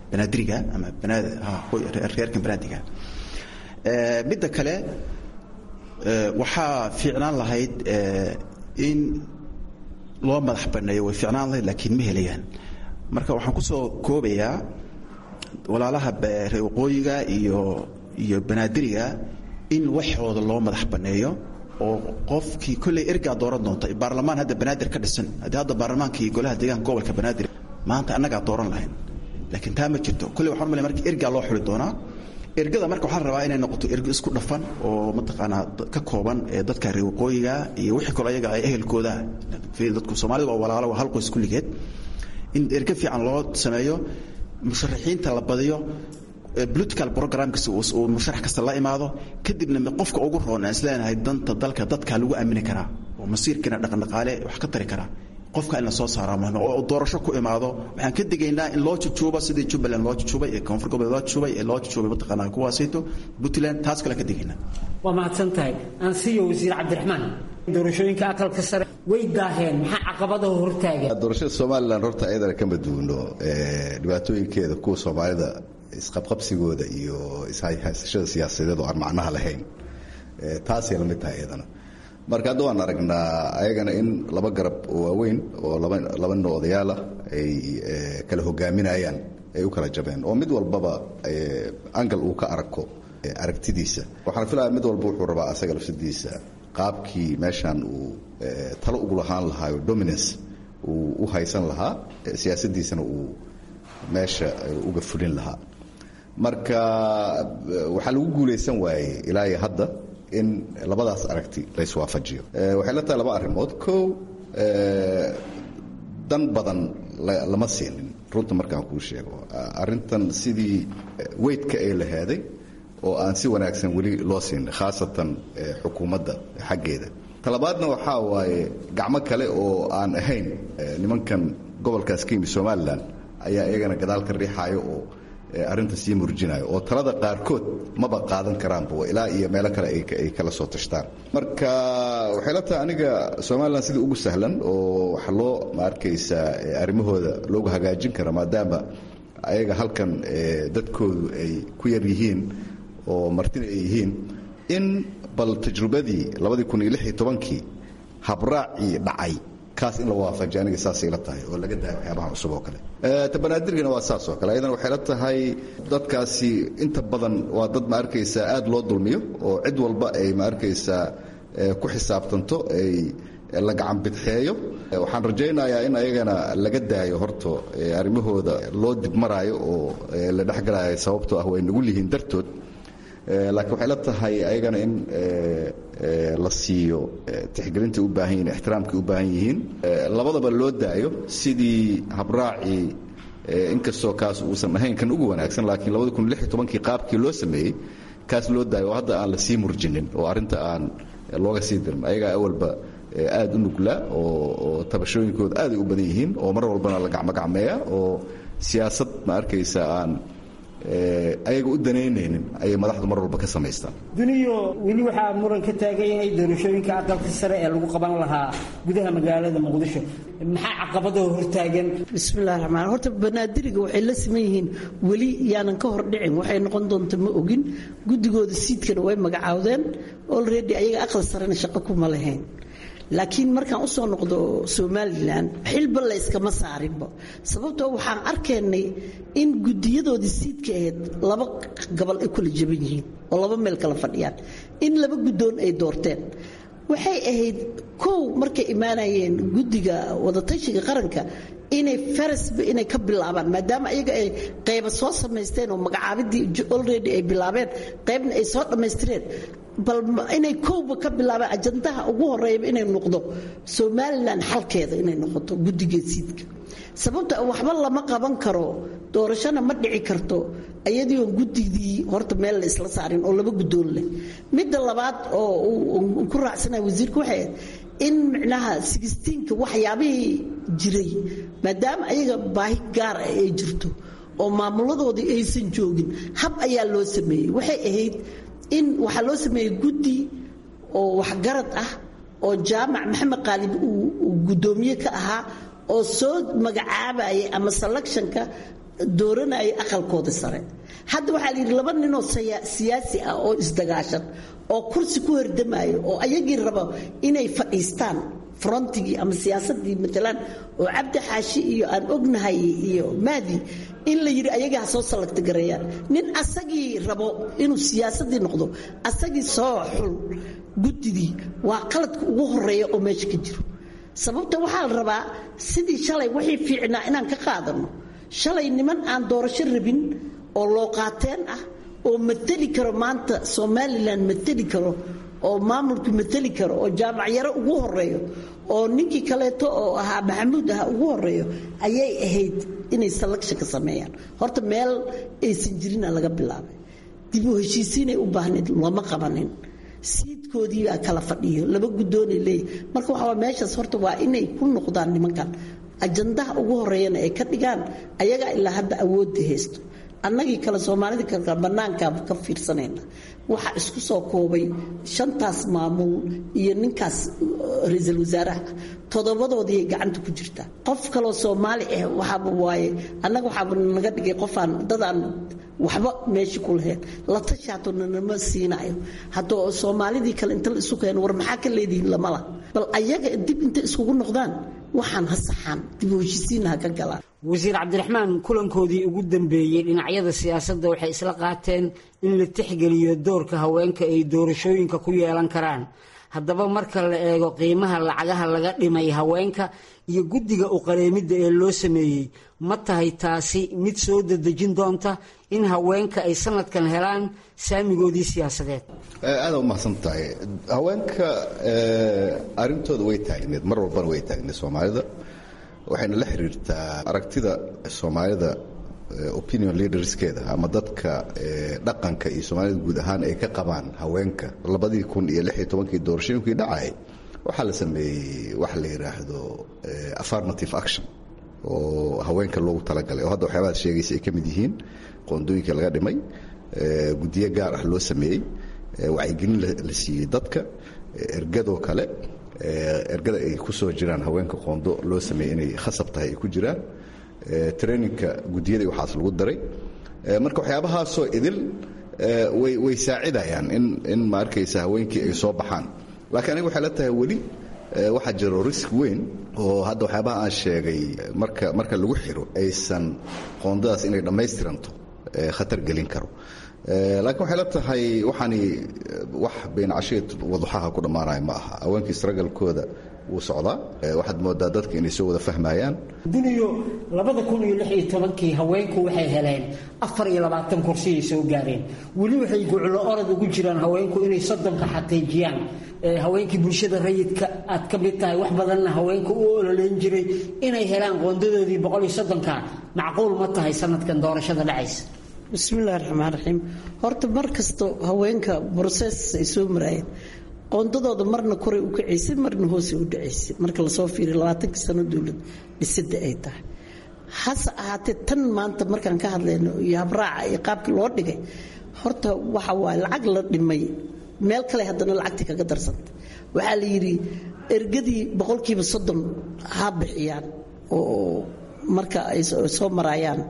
banaadiriga ama reerkan banaadiga midda kale waxaa fiicnaan lahayd in loo madax banneeyo way fiicnaan lahayd laakiin ma helayaan marka waxaan kusoo koobayaa walaalaha reer waqooyiga iyo iyo banaadiriga in waxooda loo madax banneeyo oo qofkii kolley ergaa dooran doonta baarlamaan hadda banaadir ka dhisan haddii hadda baarlamaankii golaha deegaanka gobolka banaadir maanta annagaa dooran lahayn laakiin taa ma jirto kolley waxaan malay marka ergaa loo xuli doonaa ergada marka waxaa la rabaa inay noqoto ergo isku dhafan oo mataqaanaa ka kooban ee dadka reer waqooyiga iyo wixii kale ayaga ay ehelkooda dadku soomaalida waa walaalo waa hal qoys kulligeed in ergo fiican loo sameeyo musharaxiinta la badiyo political programkiisa uu musharax kasta la imaado kadibna qofka ugu roon aan isleenahay danta dalka dadka lagu aamini karaa oo masiirkiina dhaqandhaqaale wax ka tari karaa qofka in la soo saaraa muhim oo doorasho ku imaado waxaan ka digaynaa in loo jujuubo sidii jubbaland loo jujuubay ee koonfur goboleed loo jujuubay ee loo jujuubay mataqaanaa kuwaasayto puntland taas kale ka digaynaa waa mahadsan tahay ansiyo wasiir cabdiraxmaan doorashooyinka aqalka sare way daaheen maxaa caqabadaha hortaagan doorashada somalilan horta ayadana kama duwno dhibaatooyinkeeda kuwa soomaalida isqabqabsigooda iyo ishaysashada siyaasadeed oo aan macnaha lahayn taasay la mid tahay iyadana marka hadda waan aragnaa ayagana in laba garab oo waaweyn oo laba nin odayaal ah ay kala hogaaminayaan ay u kala jabeen oo mid walbaba angal uu ka arko aragtidiisa waxaan filaya mid walba wuxuu rabaa asaga lafsadiisa qaabkii meeshan uu talo ugu lahaan lahaa oo dominance uu u haysan lahaa siyaasadiisana uu meesha uga fulin lahaa marka waxaa lagu guulaysan waayey ilaa iyo hadda in labadaas aragti la iswaafajiyo waxay la tahay laba arrimood kow dan badan lama siinin runta markaan kuu sheego arrintan sidii weydka ay lahaaday oo aan si wanaagsan weli loo siinin khaasatan xukuumadda xaggeeda talabaadna waxaa waaye gacmo kale oo aan ahayn nimankan gobolkaas ka yimi somalilan ayaa iyagana gadaal ka riixaayo oo arrinta sii murjinayo oo talada qaarkood maba qaadan karaanba ilaa iyo meelo kale ay kala soo tashtaan marka waxay la tahay aniga somalilan sidii ugu sahlan oo waxa loo ma arkaysaa arrimahooda loogu hagaajin kara maadaama ayaga halkan dadkoodu ay ku yar yihiin oo martina ay yihiin in bal tajrubadii labadii kun iyo lix iyo tobankii habraacii dhacay kaas in la waafajiyo aniga saasay la tahay oo laga daayo waxyaabaha cusub oo kale tabanaadirgana waa saas oo kale ayadana waxay la tahay dadkaasi inta badan waa dad ma arkaysaa aad loo dulmiyo oo cid walba ay ma arkaysaa ku xisaabtanto ay la gacan bidxeeyo waxaan rajaynayaa in ayagana laga daayo horto arrimahooda loo dibmaraayo oo la dhexgalayo sababtoo ah way nagu lihiin dartood laakiin waxay la tahay ayagana in la siiyo tixgelintai u baahan yihin ixtiraamkay u baahan yihiin labadaba loo daayo sidii habraacii inkastoo kaas uusan ahayn kan ugu wanaagsan laakiin labadi kun lix iyo tobankii qaabkii loo sameeyey kaas loo daayo oo hadda aan la sii murjinin oo arrinta aan looga sii dirin ayagaa awalba aad u nugla oo tabashooyinkooda aaday u badan yihiin oo mar walbana la gacmogacmeeya oo siyaasad ma arkaysa aan ayaga u danaynaynin ayay madaxdu mar walba ka samaystaan duniyo weli waxaa muran ka taagan yahay doorashooyinka aqalka sare ee lagu qaban lahaa gudaha magaalada muqdisho maxaa caqabadoo hortaagan bismillahi raxmaan horta banaadiriga waxay la siman yihiin weli yaanan ka hor dhicin waxay noqon doonta ma ogin guddigooda siidkana way magacaawdeen olredy ayaga aqal sarena shaqo kuma lahayn laakiin markaan usoo noqdo somalilan xilba layskama saarinba sababtoo waxaan arkaynay in gudiyadoodii siidka ahayd laba gobol ay kula jaban yihiin oo laba meel kala fadhiyaan in laba guddoon ay doorteen waxay ahayd kow markay imaanayeen guddiga wadatashiga qaranka inay farasba inay ka bilaabaan maadaama ayaga ay qayba soo samaysteen oo magacaabidii olredy ay bilaabeen qaybna ay soo dhammaystireen bal inay kowba ka bilaabaan ajandaha ugu horeeyaba inay noqdo somalilan xalkeeda inay noqoto guddigeesiidka sababta waxba lama qaban karo doorashona ma dhici karto ayadii oon guddigii horta meel la isla saarin oo laba guddoon leh midda labaad oo uu ku raacsanaya wasiirka waxay ahayd in micnaha sigistiinka waxyaabihii jiray maadaama ayaga baahi gaar ah ay jirto oo maamuladoodii aysan joogin hab ayaa loo sameeyey waxay ahayd in waxaa loo sameeyey guddi oo waxgarad ah oo jaamac maxamed qaalib uu guddoomiye ka ahaa oo soo magacaabayay ama selectionka dooranayay aqalkooda sare hadda waxaa la yidhi laba ninoo siyaasi ah oo isdagaashan oo kursi ku hordamayo oo ayagii rabo inay fadhiistaan frontigii ama siyaasadii matalaan oo cabdi xaashi iyo aan ognahay iyo maadi in la yidhi ayagaa ha soo salagta gareeyaan nin asagii rabo inuu siyaasadii noqdo asagii soo xul guddigii waa qaladka ugu horeeya oo meesha ka jiro sababta waxaa la rabaa sidii shalay wixii fiicnaa inaan ka qaadano shalay niman aan doorasho rabin oo loo qaateen ah oo mateli karo maanta somalilan mateli karo oo maamulku mateli karo oo jaamacyaro ugu horeeyo oo ninkii kaleeto oo ahaa maxamuud aha ugu horeeyo ayay ahayd inay selection ka sameeyaan horta meel aysan jirina laga bilaabay dib u heshiisiinay u baahnayd looma qabanin siidkoodiibaa kala fadhiyo laba guddoonay leeyahy marka waxaa meeshaas horta waa inay ku noqdaan nimankan ajandaha ugu horeeyana ay ka dhigaan ayagaa ilaa hadda awoodda haysto annagii kale soomaalida kale bannaankaa ka fiirsanayna waxaa isku soo koobay shantaas maamul iyo ninkaas ra-iisul wasaaraha toddobadoodiiay gacanta ku jirtaa qof kaloo soomaali ah waxaaba waaye annaga waxaaba naga dhigay qofaan dadaan waxba meesha ku lahayn la tashaato nanama siinayo haddoo soomaalidii kale inta la isu keeno war maxaa ka leedihiin lamala bal ayaga dib intay iskugu noqdaan waxaan ha saxaan dib u heshisiinna ha ka galaan wasiir cabdiraxmaan kulankoodii ugu dambeeyey dhinacyada siyaasadda waxay isla qaateen in la tixgeliyo doorka haweenka ay doorashooyinka ku yeelan karaan haddaba marka la eego qiimaha lacagaha laga dhimay haweenka iyo guddiga uqareemidda ee loo sameeyey ma tahay taasi mid soo dadejin doonta in haweenka ay sanadkan helaan saamigoodii siyaasadeed aada umahadsan tahay haweenka arintooda way taagneed mar walbana way taagneed soomaalida waxayna la xiriirtaa aragtida soomaalida opinion leaderskeeda ama dadka dhaqanka iyo soomaalida guud ahaan ay ka qabaan haweenka labadii kun iyo lix iyo tobankii doorashooyinkii dhacay waxaa la sameeyey waxa la yidhaahdo affirmative action oo haweenka loogu talagalay oo hadda waxyaabaha sheegaysa ay ka mid yihiin qoondooyinka laga dhimay guddiyo gaar ah loo sameeyey wacyigelin la siiyey dadka ergadoo kale ergada ay ku soo jiraan haweenka qoondo loo sameeyey inay khasab tahay ay ku jiraan traininka guddiyada waxaas lagu daray marka waxyaabahaasoo idil way saacidayaan in ma arkaysa haweenkii ay soo baxaan laakiin aniga waxay la tahay weli waxaa jiro risk weyn oo hadda waxyaabaha aan sheegay marka marka lagu xiro aysan qoondadaas inay dhammaystiranto khatar gelin karo laakiin waxay la tahay waxaani wax beencasheed waduxaha ku dhammaanaya ma aha haweenkii isragalkooda wuu socdaa waxaad moodaa dadka inay soo wada fahmayaan duniyo labada kun iyo lix iyo tobankii haweenku waxay heleen afar iyo labaatan kursiyay soo gaareen weli waxay guclo orod ugu jiraan haweenku inay soddonka xaqiijiyaan haweenkii bulshada rayidka aad ka mid tahay wax badanna haweenka u ololeyn jiray inay helaan qoondadoodii boqol iyo soddonka macquul ma tahay sanadkan doorashada dhacaysa bismillahi raxmaan raxiim horta mar kasto haweenka brosees ay soo maraayeen qoondadooda marna koray u kacaysay marna hoose u dhacaysay marka lasoo fiiriyo labaatankii sano dowlad dhisida ay tahay hase ahaatee tan maanta markaan ka hadlayno iyo habraaca iyo qaabkii loo dhigay horta waxa waaye lacag la dhimay meel kale haddana lacagtii kaga darsanta waxaa la yidhi ergadii boqolkiiba soddon ha bixiyaan oo marka ay soo maraayaan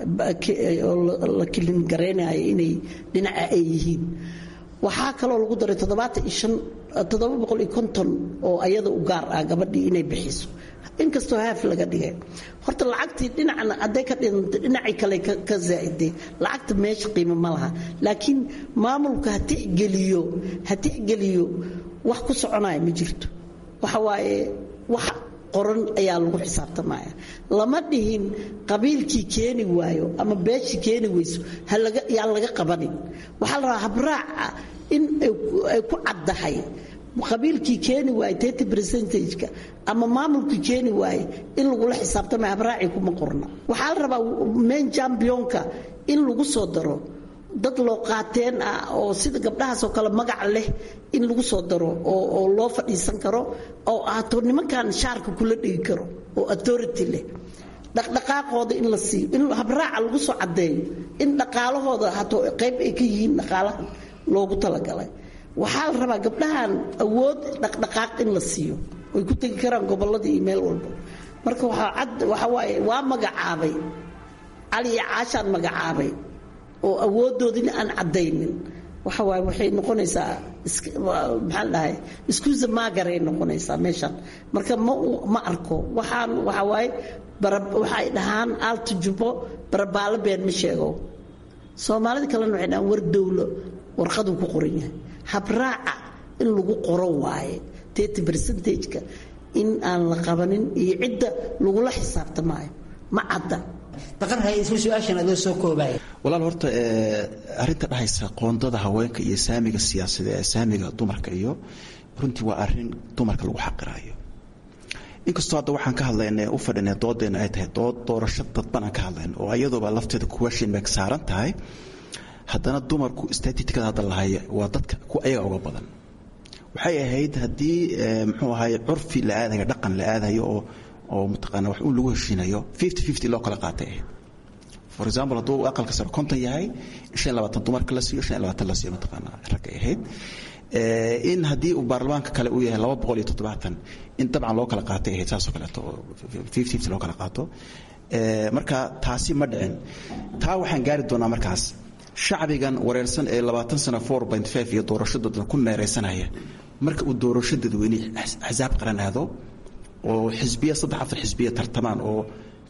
oo la kilin garaynayo inay dhinaca ay yihiin waxaa kaloo lagu daray toddobaatan iyo shan toddoba boqol iyo konton oo ayada u gaar ah gabadhii inay bixiso inkastoo haaf laga dhigay horta lacagtii dhinacna hadday ka dhintay dhinacii kale ka zaa'iday lacagta meesha qiimo ma laha laakiin maamulka ha tixgeliyo ha tixgeliyo wax ku soconaya ma jirto waxa waaye wax qoran ayaa lagu xisaabtamaya lama dhihin qabiilkii keeni waayo ama beeshii keeni weyso yaan laga qabanin waxaa la rabaa habraaca in ay ku caddahay qabiilkii keeni waaye tirty percentageka ama maamulkii keeni waaye in lagula xisaabtamaya habraacii kuma qorna waxaa la rabaa main championka in lagu soo daro dad loo qaateen ah oo sida gabdhahaasoo kale magac leh in lagu soo daro oo loo fadhiisan karo oo ahaato nimankan shaarka kula dhigi karo oo authority leh dhaqdhaqaaqooda in la siiyo in habraaca lagu soo caddeeyo in dhaqaalahooda hato qayb ay ka yihiin dhaqaalaha loogu talagalay waxaa la rabaa gabdhahan awood dhaqdhaqaaq in la siiyo ay ku tegi karaan gobolladii iyo meel walba marka waxaa cad waxa waaye waa magacaabay cali iyo caashaan magacaabay oo awoodoodina aan caddaynin waxa waaye waxay noqonaysaa maxaan dhahay iskuusa maagaray noqonaysaa meeshan marka ma ma arko waxaan waxa waaye waxay dhahaan aalta jubbo barabaalo been ma sheego soomaalida kalena waxay dhahaan war dowlo warqaduu ku qoran yahay habraaca in lagu qoro waaye tety percentageka in aan la qabanin iyo cidda lagula xisaabtamaayo ma cadda walaal horta arinta dhahaysa qoondada haweenka iyo saamiga siyaasada ee saamiga dumarka iyo runtii waa arin dumarka lagu xaqiraayo inkastoo hadda waxaan ka hadlayna u fadhina doodeena ay tahay dood doorasho dadban aan ka hadlayno oo iyadooba lafteeda question mark saaran tahay haddana dumarku statistikada hadda lahaya waa dadka ku ayaga uga badan waxay ahayd haddii muxuu ahaye curfi la aadayo dhaqan la aadayo oo oo mataqaana wax uu lagu heshiinayo fifty fifty loo kala qaatay ahayd for example hadduu aqalka sare konton yahay shan labaatan dumarka la siiyo shan labaatan la siiyo mataqaana ragga ahayd in haddii uu baarlamaanka kale uu yahay laba boqol iyo toddobaatan in dabcan loo kala qaatay ahayd saasoo kaleeto oo fifty fifty loo kala qaato marka taasi ma dhicin taa waxaan gaari doonaa markaas shacbigan wareersan ee labaatan sana four point five iyo doorashadooda ku meeraysanaya marka uu doorasho dadweyne axsaab qaran aado oo xisbiya saddex afar xisbiya tartamaan oo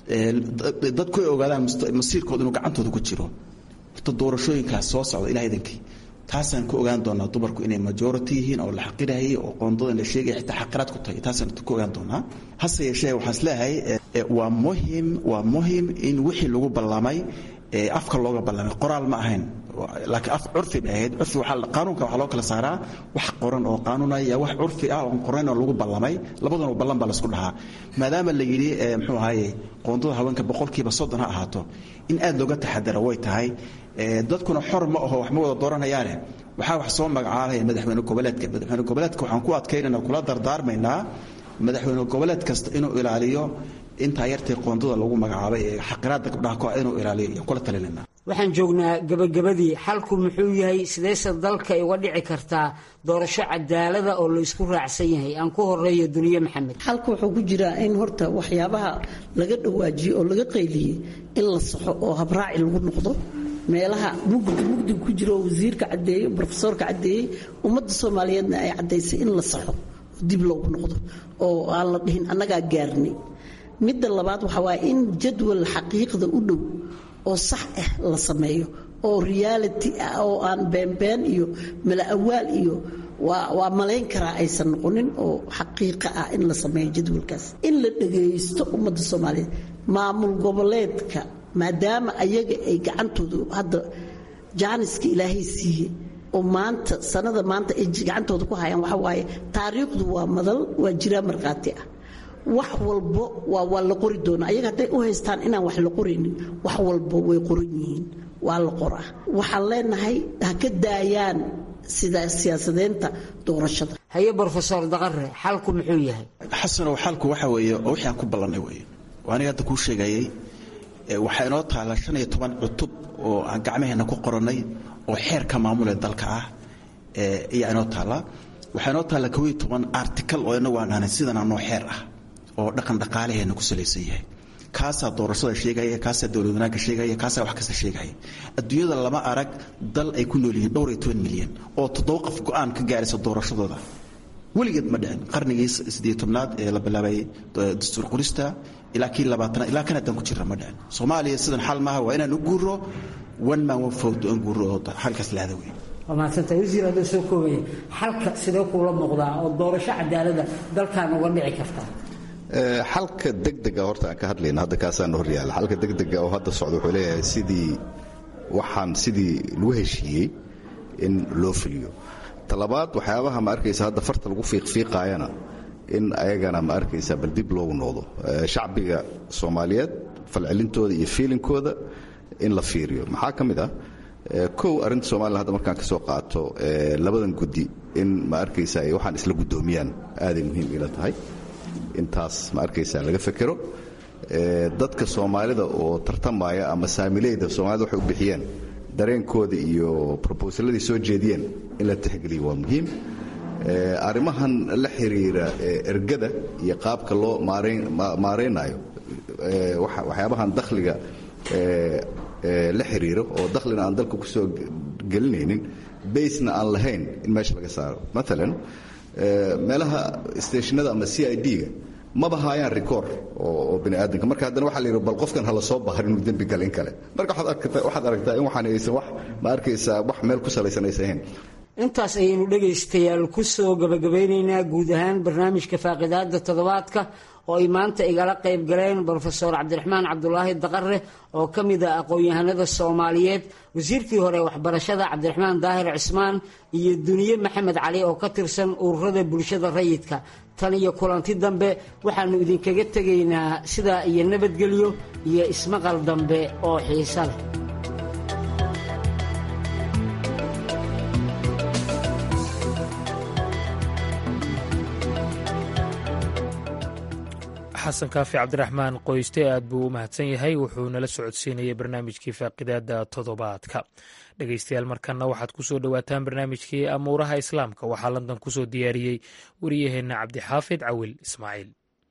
dadku ay ogaadaan masiirkooda inuu gacantooda ku jiro horta doorashooyinkaas soo socda ilaah idankii taasaan ku ogaan doonaa dumarku inay majority yihiin oo la xaqirayay oo qoondadan la sheegaya xitaa xaqiraad ku tahay taasaan ku ogaan doonaa hase yeeshee waxaan isleeyahay waa muhim waa muhim in wixii lagu ballamay afka looga ballamay qoraal ma ahayn laakiin af curfi bay ahayd curfi waxaa qaanuunka waxaa loo kala saaraa wax qoran oo qaanuunaya wax curfi ah oon qorayn oo lagu ballamay labaduna ballan baa laisku dhahaa maadaama la yidhi muxuu ahaye qoondada haweenka boqolkiiba soddon ha ahaato in aad looga taxadaro way tahay dadkuna xor ma aho wax ma wada dooranayaane waxaa wax soo magacaabaya madaxweyne goboleedka madaxweyne goboleedka waxaan ku adkaynana kula dardaarmaynaa madaxweyne goboleed kasta inuu ilaaliyo intaa yartay qoondada lagu magacaabay ee xaqiraada gabdhaha ko inuu ilaaliyo iyo kula talinayna waxaan joognaa gabagabadii xalku muxuu yahay sidayse dalka uga dhici kartaa doorasho cadaalada oo la isku raacsan yahay aan ku horeeyo duniye maxamed xalka wuxuu ku jiraa in horta waxyaabaha laga dhawaajiyo oo laga qayliyey in la saxo oo habraaci lagu noqdo meelaha mugdi mugdiga ku jiro oo wasiirka caddeeyey brofesoorka caddeeyey ummadda soomaaliyeedna ay caddaysay in la saxo dib loogu noqdo oo aan la dhihin annagaa gaarnay midda labaad waxaa waaye in jadwal xaqiiqda u dhow oo sax ah la sameeyo oo reality ah oo aan beenbeen iyo mala-awaal iyo waa malayn karaa aysan noqonin oo xaqiiqa ah in la sameeyo jadwalkaas in la dhagaysto ummadda soomaaliyeed maamul goboleedka maadaama ayaga ay gacantoodu hadda jaaniska ilaahay siiye oo maanta sanada maanta ay gacantooda ku hayaan waxaa waaye taariikhdu waa madal waa jiraa markhaati ah wax walbo waa waa la qori doonaa ayaga hadday u haystaan inaan wax la qoraynin wax walbo way qoran yihiin waa la qoraa waxaan leenahay ha ka daayaan sida siyaasadeynta doorashada haye brofesor daqare xalku muxuu yahay xasanow xalku waxa weeye oo wixii aan ku ballannay weeye oo aniga hadda kuu sheegayay waxaa inoo taalla shan iyo toban cutub oo aan gacmaheenna ku qorannay oo xeerka maamule dalka ah ayaa inoo taalla waxaa inoo taalla kow iyo toban article oo inagu aan dhahnay sidanaa noo xeer ah oo dhaqan dhaqaalaheenna ku salaysan yahay kaasaa doorashada sheegaya kaasaa dowlad wanaagga sheegaya kaasaa wax kasta sheegaya adduunyada lama arag dal ay ku nool yihiin dhowr iyo toban milyan oo toddoba qof go-aan ka gaaraysa doorashadooda weligeed ma dhicin qarnigii siddeed tobnaad ee la bilaabay dastuur qorista ilaa kii labaatanaad ilaa kan haddaan ku jirra ma dhicin soomaaliya sidan xal maaha waa inaan u guuro one man one vote aan guuro oo xalkaas laada weyn waa mahadsantahay wasiir hadduu soo koobaya xalka sidee kuula muuqdaa oo doorasho cadaalada dalkan uga dhici kartaa xalka degdega horta aan ka hadlayna hadda kaasaan hor yaalla xalka degdega oo hadda socda wuxuu leeyahay sidii waxaan sidii lagu heshiiyey in loo fuliyo talabaad waxyaabaha ma arkaysa hadda farta lagu fiiqfiiqaayana in ayagana ma arkaysa bal dib loogu noqdo shacbiga soomaaliyeed falcelintooda iyo fiilinkooda in la fiiriyo maxaa ka mid ah kow arrinta somalilan hadda markaan ka soo qaato labadan guddi in ma arkaysa ay waxaan isla guddoomiyaan aaday muhiim ila tahay intaas ma arkaysa laga fekero dadka soomaalida oo tartamaya ama saamileyda soomaalida waxay u bixiyeen dareenkooda iyo robosaladii soo jeediyeen in la tixgeliyo waa muhiim arrimahan la xiriira ergada iyo qaabka loo maaraynayo waxyaabahan dakhliga la xiriiro oo dakhlina aan dalka kusoo gelinaynin baysna aan lahayn in meesha laga saaro maalan meelaha stationada ama c i d-ga maba haayaan record oo bini aadamka marka haddana waxa la yidhi bal qofkan hala soo bahar inuu dembi gala in kale marka waxaad aragtaa in waxaan aysan wax ma arkaysaa wax meel ku salaysan aysan ahayn intaas ayaynu dhegaystayaal ku soo gabagabeynaynaa guud ahaan barnaamijka faaqidaada toddobaadka oo ay maanta igala qayb galeen brofesor cabdiraxmaan cabdulaahi daqare oo ka mid ah aqoon-yahanada soomaaliyeed wasiirkii hore waxbarashada cabdiraxmaan daahir cismaan iyo duniye maxamed cali oo ka tirsan ururada bulshada rayidka tan iyo kulanti dambe waxaannu idinkaga tegaynaa sidaa iyo nabadgelyo iyo ismaqal dambe oo xiisa leh xasan kaafi cabdiraxmaan qoyste aad buu u mahadsan yahay wuxuu nala socodsiinayay barnaamijkii faaqidaada toddobaadka dhegeystayaal markanna waxaad ku soo dhowaataan barnaamijkii amuuraha islaamka waxaa london ku soo diyaariyey wariyaheenna cabdixaafid cawil ismaaciil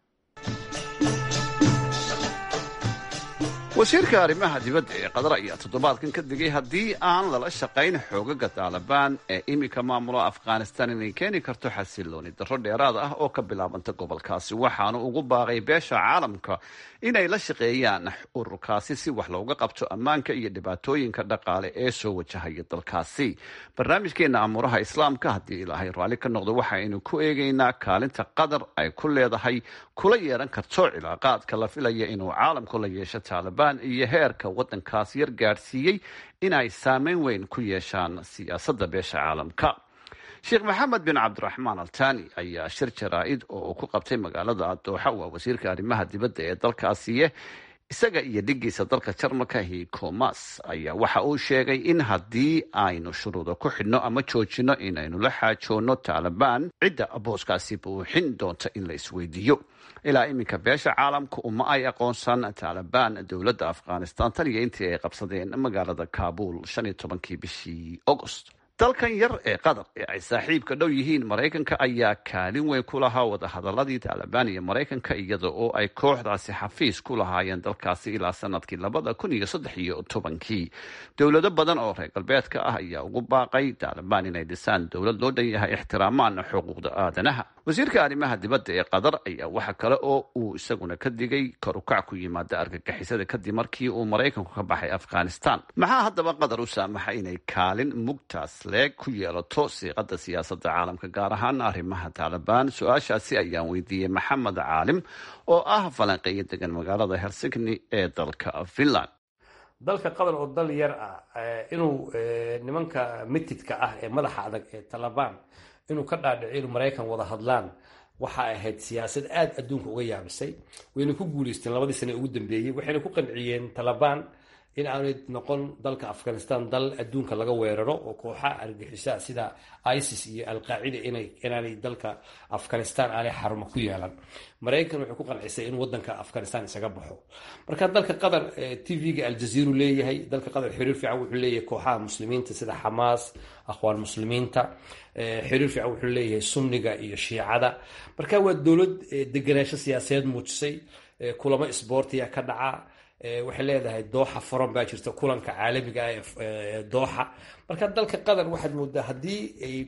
wasiirka arrimaha dibadda ee qatar ayaa toddobaadkan ka digay haddii aan lala shaqayn xoogaga taalibaan ee iminka maamula afghanistan inay keeni karto xasilooni darro dheeraad ah oo ka bilaabanta gobolkaasi waxaanu ugu baaqay beesha caalamka inay la shaqeeyaan ururkaasi si wax looga qabto ammaanka iyo dhibaatooyinka dhaqaale ee soo wajahaya dalkaasi barnaamijkeena amuuraha islaamka haddii ilaahay raalli ka noqdo waxaynu ku eegaynaa kaalinta qatar ay ku leedahay kula yeeran karto cilaaqaadka la filaya inuu caalamku la yeesho taalibaan iyo heerka waddankaas yar gaadhsiiyey inay saameyn weyn ku yeeshaan siyaasadda beesha caalamka sheekh maxamed bin cabdiraxmaan altani ayaa shir jaraa-id oo uu ku qabtay magaalada dooxa waa wasiirka arrimaha dibadda ee dalkaasiye isaga iyo dhigiisa dalka jarmalka hikomas ayaa waxa uu sheegay in haddii aynu shuruuda ku xidhno ama joojino inaynu la xaajoonno taalibaan cidda booskaasi buuxin doonta in la isweydiiyo ilaa iminka beesha caalamka uma ay aqoonsan taalibaan dowladda afghanistan tan iyo intii ay qabsadeen magaalada kaabul shan iyo tobankii bishii agost dalkan yar ee qatar ee ay saaxiibka dhow yihiin maraykanka ayaa kaalin weyn ku lahaa wadahadaladii taalibaan iyo maraykanka iyada oo ay kooxdaasi xafiis ku lahaayeen dalkaasi ilaa sanadkii labada kun iyo saddex iyo tobankii dowlado badan oo reer galbeedka ah ayaa ugu baaqay taalibaan inay dhisaan dowlad loo dhan yahay ixtiraamaan xuquuqda aadanaha wasiirka arrimaha dibadda ee qatar ayaa waxa kale oo uu isaguna ka digay kor ukac ku yimaada argagixisada kadib markii uu maraykanku ka baxay afghanistan maxaa haddaba qatar u saamaxa inay kaalin mugtaas leeg ku yeelato siiqada siyaasadda caalamka gaar ahaan arrimaha taalibaan su-aashaasi ayaan weydiiyey maxamed caalim oo ah falanqeeyo degan magaalada helsigni ee dalka finland dalka qatar oo dal yar ah inuu nimanka mitidka ah ee madaxa adag ee talabaan inuu ka dhaadhico inuu maraykan wada hadlaan waxa ahayd siyaasad aada adduunka uga yaabisay wayna ku guuleysteen labadii sane ugu dambeeyey waxayna ku qanciyeen talabaan in aanay noqon dalka afghanistan dal adduunka laga weeraro oo kooxaha argixisa sida isis iyo alqaacida inaanay dalka afghanistan aanay xarumo ku yeelan maraykan waxay ku qancisay in wadanka afghanistan isaga baxo marka dalka qatar tv-ga aljaziiru leeyahay dalka qatar xiriir fiican wuxuu leeyahay kooxaha muslimiinta sida xamaas akhwaan muslimiinta xiriir fiican wuxuu leeyahay sunniga iyo shiicada marka waa dowlad deganaansho siyaasadeed muujisay kulamo isboortiya ka dhaca waxay leedahay dooxa foran baa jirta kulanka caalamiga ah ee dooxa marka dalka qatar waxaad moodaa haddii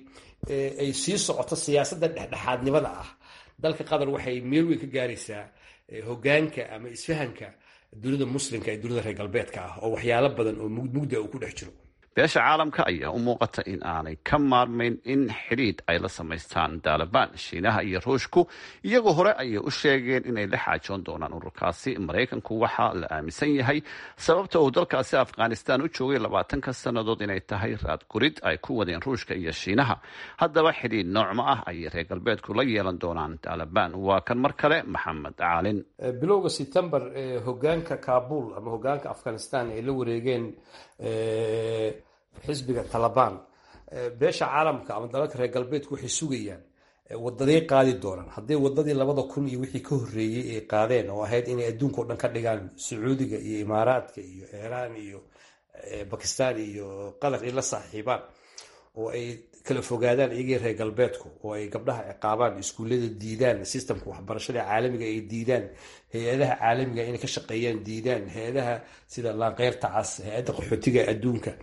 ay sii socoto siyaasadda dhexdhexaadnimada ah dalka qatar waxay meel weyn ka gaaraysaa hogaanka ama isfahanka dunida muslimka ee dunida reer galbeedka ah oo waxyaalo badan oo mugda uu ku dhex jiro beesha caalamka ayaa u muuqata in aanay ka maarmayn in xidhiidh ay la samaystaan taalibaan shiinaha iyo ruushku iyagoo hore ayay u sheegeen inay la xaajoon doonaan ururkaasi maraykanku waxaa la aaminsan yahay sababta uu dalkaasi afghanistan u joogay labaatanka sannadood inay tahay raadgurid ay ku wadeen ruushka iyo shiinaha haddaba xidhiidh noocma ah ayay reer galbeedku la yeelan doonaan taalibaan waa kan mar kale maxamed caalin bilowga september hogaanka kabul ama hogaanka afghanistan ay la wareegeen xisbiga talabaan beesha caalamka ama dalalka reer galbeedku waxay sugayaan wadaday qaadi doonaan hadday wadadii labada kun iyo wixii ka horreeyey ay qaadeen oo ahayd inay adduunka o dhan ka dhigaan sacuudiga iyo imaaraadka iyo iiraan iyo bakistan iyo qatar ay la saaxiibaan oo ay kala fogaadaan iyagii reer galbeedku oo ay gabdhaha ciqaabaan iskuullada diidaan sistamka waxbarashada caalamiga ay diidaan hay-adaha caalamiga inay ka shaqeeyaan diidaan hay-adaha sida laanqeyrta cas hay-adda qaxootiga adduunka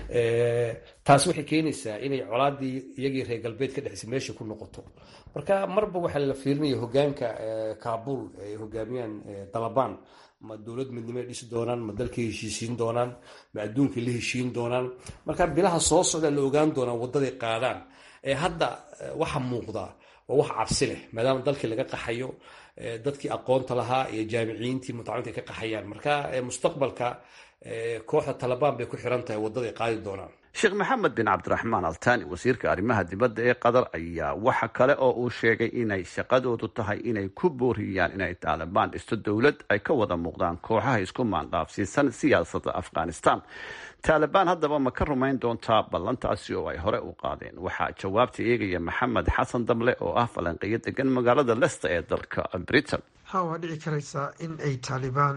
taas waxay keenaysaa inay colaadii iyagii reer galbeed ka dhexisay meesha ku noqoto marka marba waxaa la fiirinaya hogaanka kabul ay hogaamiyaan dalabaan ma dowlad midnimo ay dhisi doonaan ma dalkay heshiisiin doonaan ma adduunkay la heshiin doonaan marka bilaha soo socda la ogaan doonaa wadaday qaadaan ee hadda waxa muuqda waa wax cabsi leh maadaama dalkii laga qaxayo dadkii aqoonta lahaa iyo jaamiciyiintii mutacaliminta ay ka qaxayaan marka mustaqbalka kooxda talabaan bay ku xiran tahay wadaday qaadi doonaan sheekh maxamed bin cabdiraxmaan altani wasiirka arrimaha dibadda ee qatar ayaa waxa kale oo uu sheegay inay shaqadoodu tahay inay ku booriyaan inay taalibaan dhisto dowlad ay ka wada muuqdaan kooxaha isku maanqaafsiisan siyaasadda afghanistan taalibaan haddaba ma ka rumayn doontaa ballantaasi oo ay hore u qaadeen waxaa jawaabta eegaya maxamed xasan damle oo ah falanqeeyo degan magaalada lesta ee dalka britain ha waa dhici karaysaa in ay taalibaan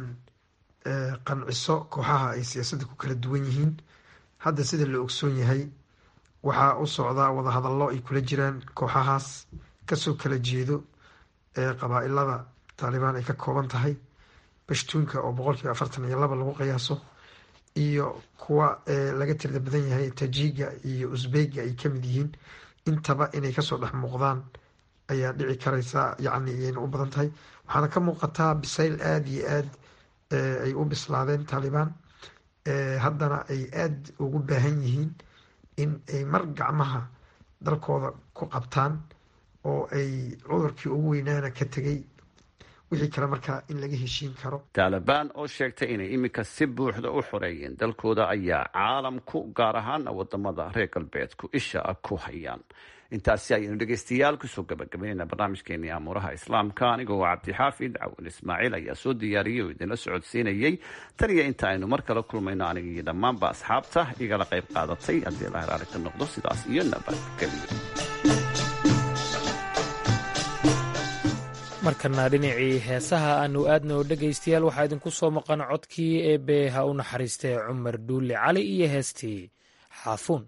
qanciso kooxaha ay siyaasadda ku kala duwan yihiin hadda sida la ogsoon yahay waxaa u socdaa wadahadallo ay kula jiraan kooxahaas kasoo kala jeedo ee qabaa-ilada taalibaan ay ka kooban tahay bashtuunka oo boqolkiiba afartan iyo laba lagu qiyaaso iyo kuwa laga tirda badan yahay tajiga iyo usbeyga ay kamid yihiin intaba inay kasoo dhex muuqdaan ayaa dhici karaysa yacni iyayna u badan tahay waxaana ka muuqataa bisayl aada iyo aad ay u bislaadeen taalibaan haddana ay aada ugu baahan yihiin in ay mar gacmaha dalkooda ku qabtaan oo ay cudurkii ugu weynaana ka tegay wixii kale markaa in laga heshiin karo taalibaan oo sheegtay inay iminka si buuxda u xoreeyeen dalkooda ayaa caalamku gaar ahaana wadamada reer galbeedku isha ku hayaan intaasi ayaynu dhegeystayaal kusoo gabagabaynayna barnaamijkeenii amuuraha islaamka anigoo cabdixaafid cawin ismaaciil ayaa soo diyaariyey oo idinla socodsiinayey tan iyo inta aynu mar kale kulmayno aniga iyo dhammaanba asxaabta igala qayb qaadatay haddii la heraali ka noqdo sidaas iyo nabadgelyo markana dhinacii heesaha aanu aadna oo dhegaystayaal waxaa idinku soo maqan codkii eebe ha u naxariistee cumar dhuulle cali iyo heestii xaafuun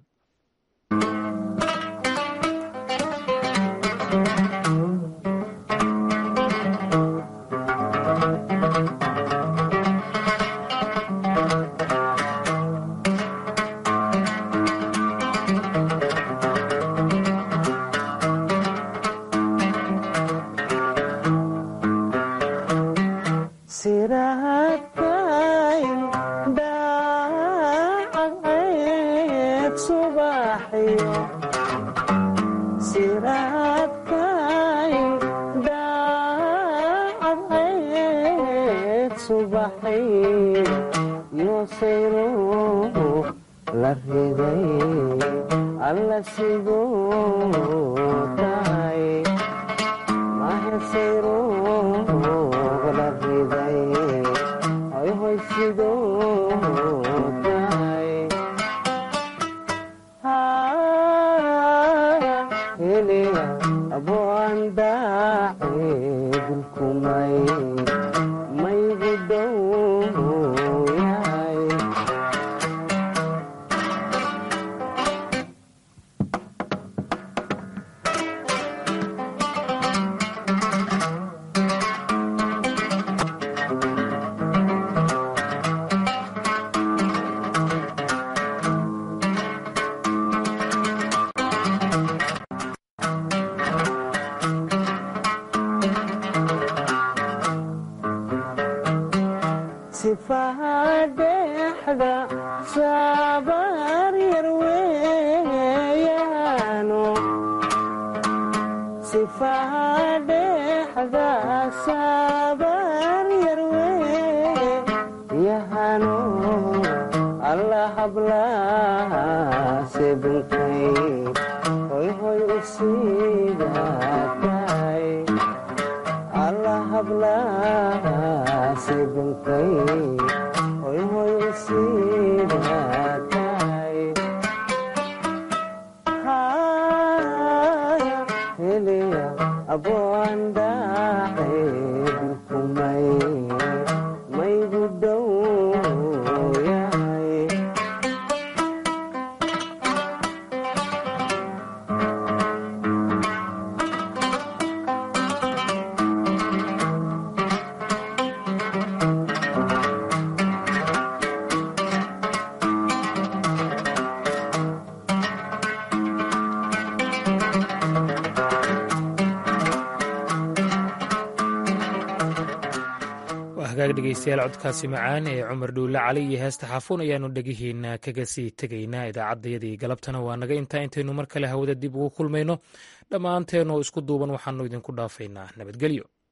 hagaag dhegeystayaal codkaasi macaan ee cumar dhuulle cali iyo heesta xaafuun ayaannu dhegihiina kaga sii tegaynaa idaacaddayadii galabtana waa naga intaa intaynu mar kale hawada dib ugu kulmayno dhammaanteenoo isku duuban waxaannu idinku dhaafaynaa nabadgelyo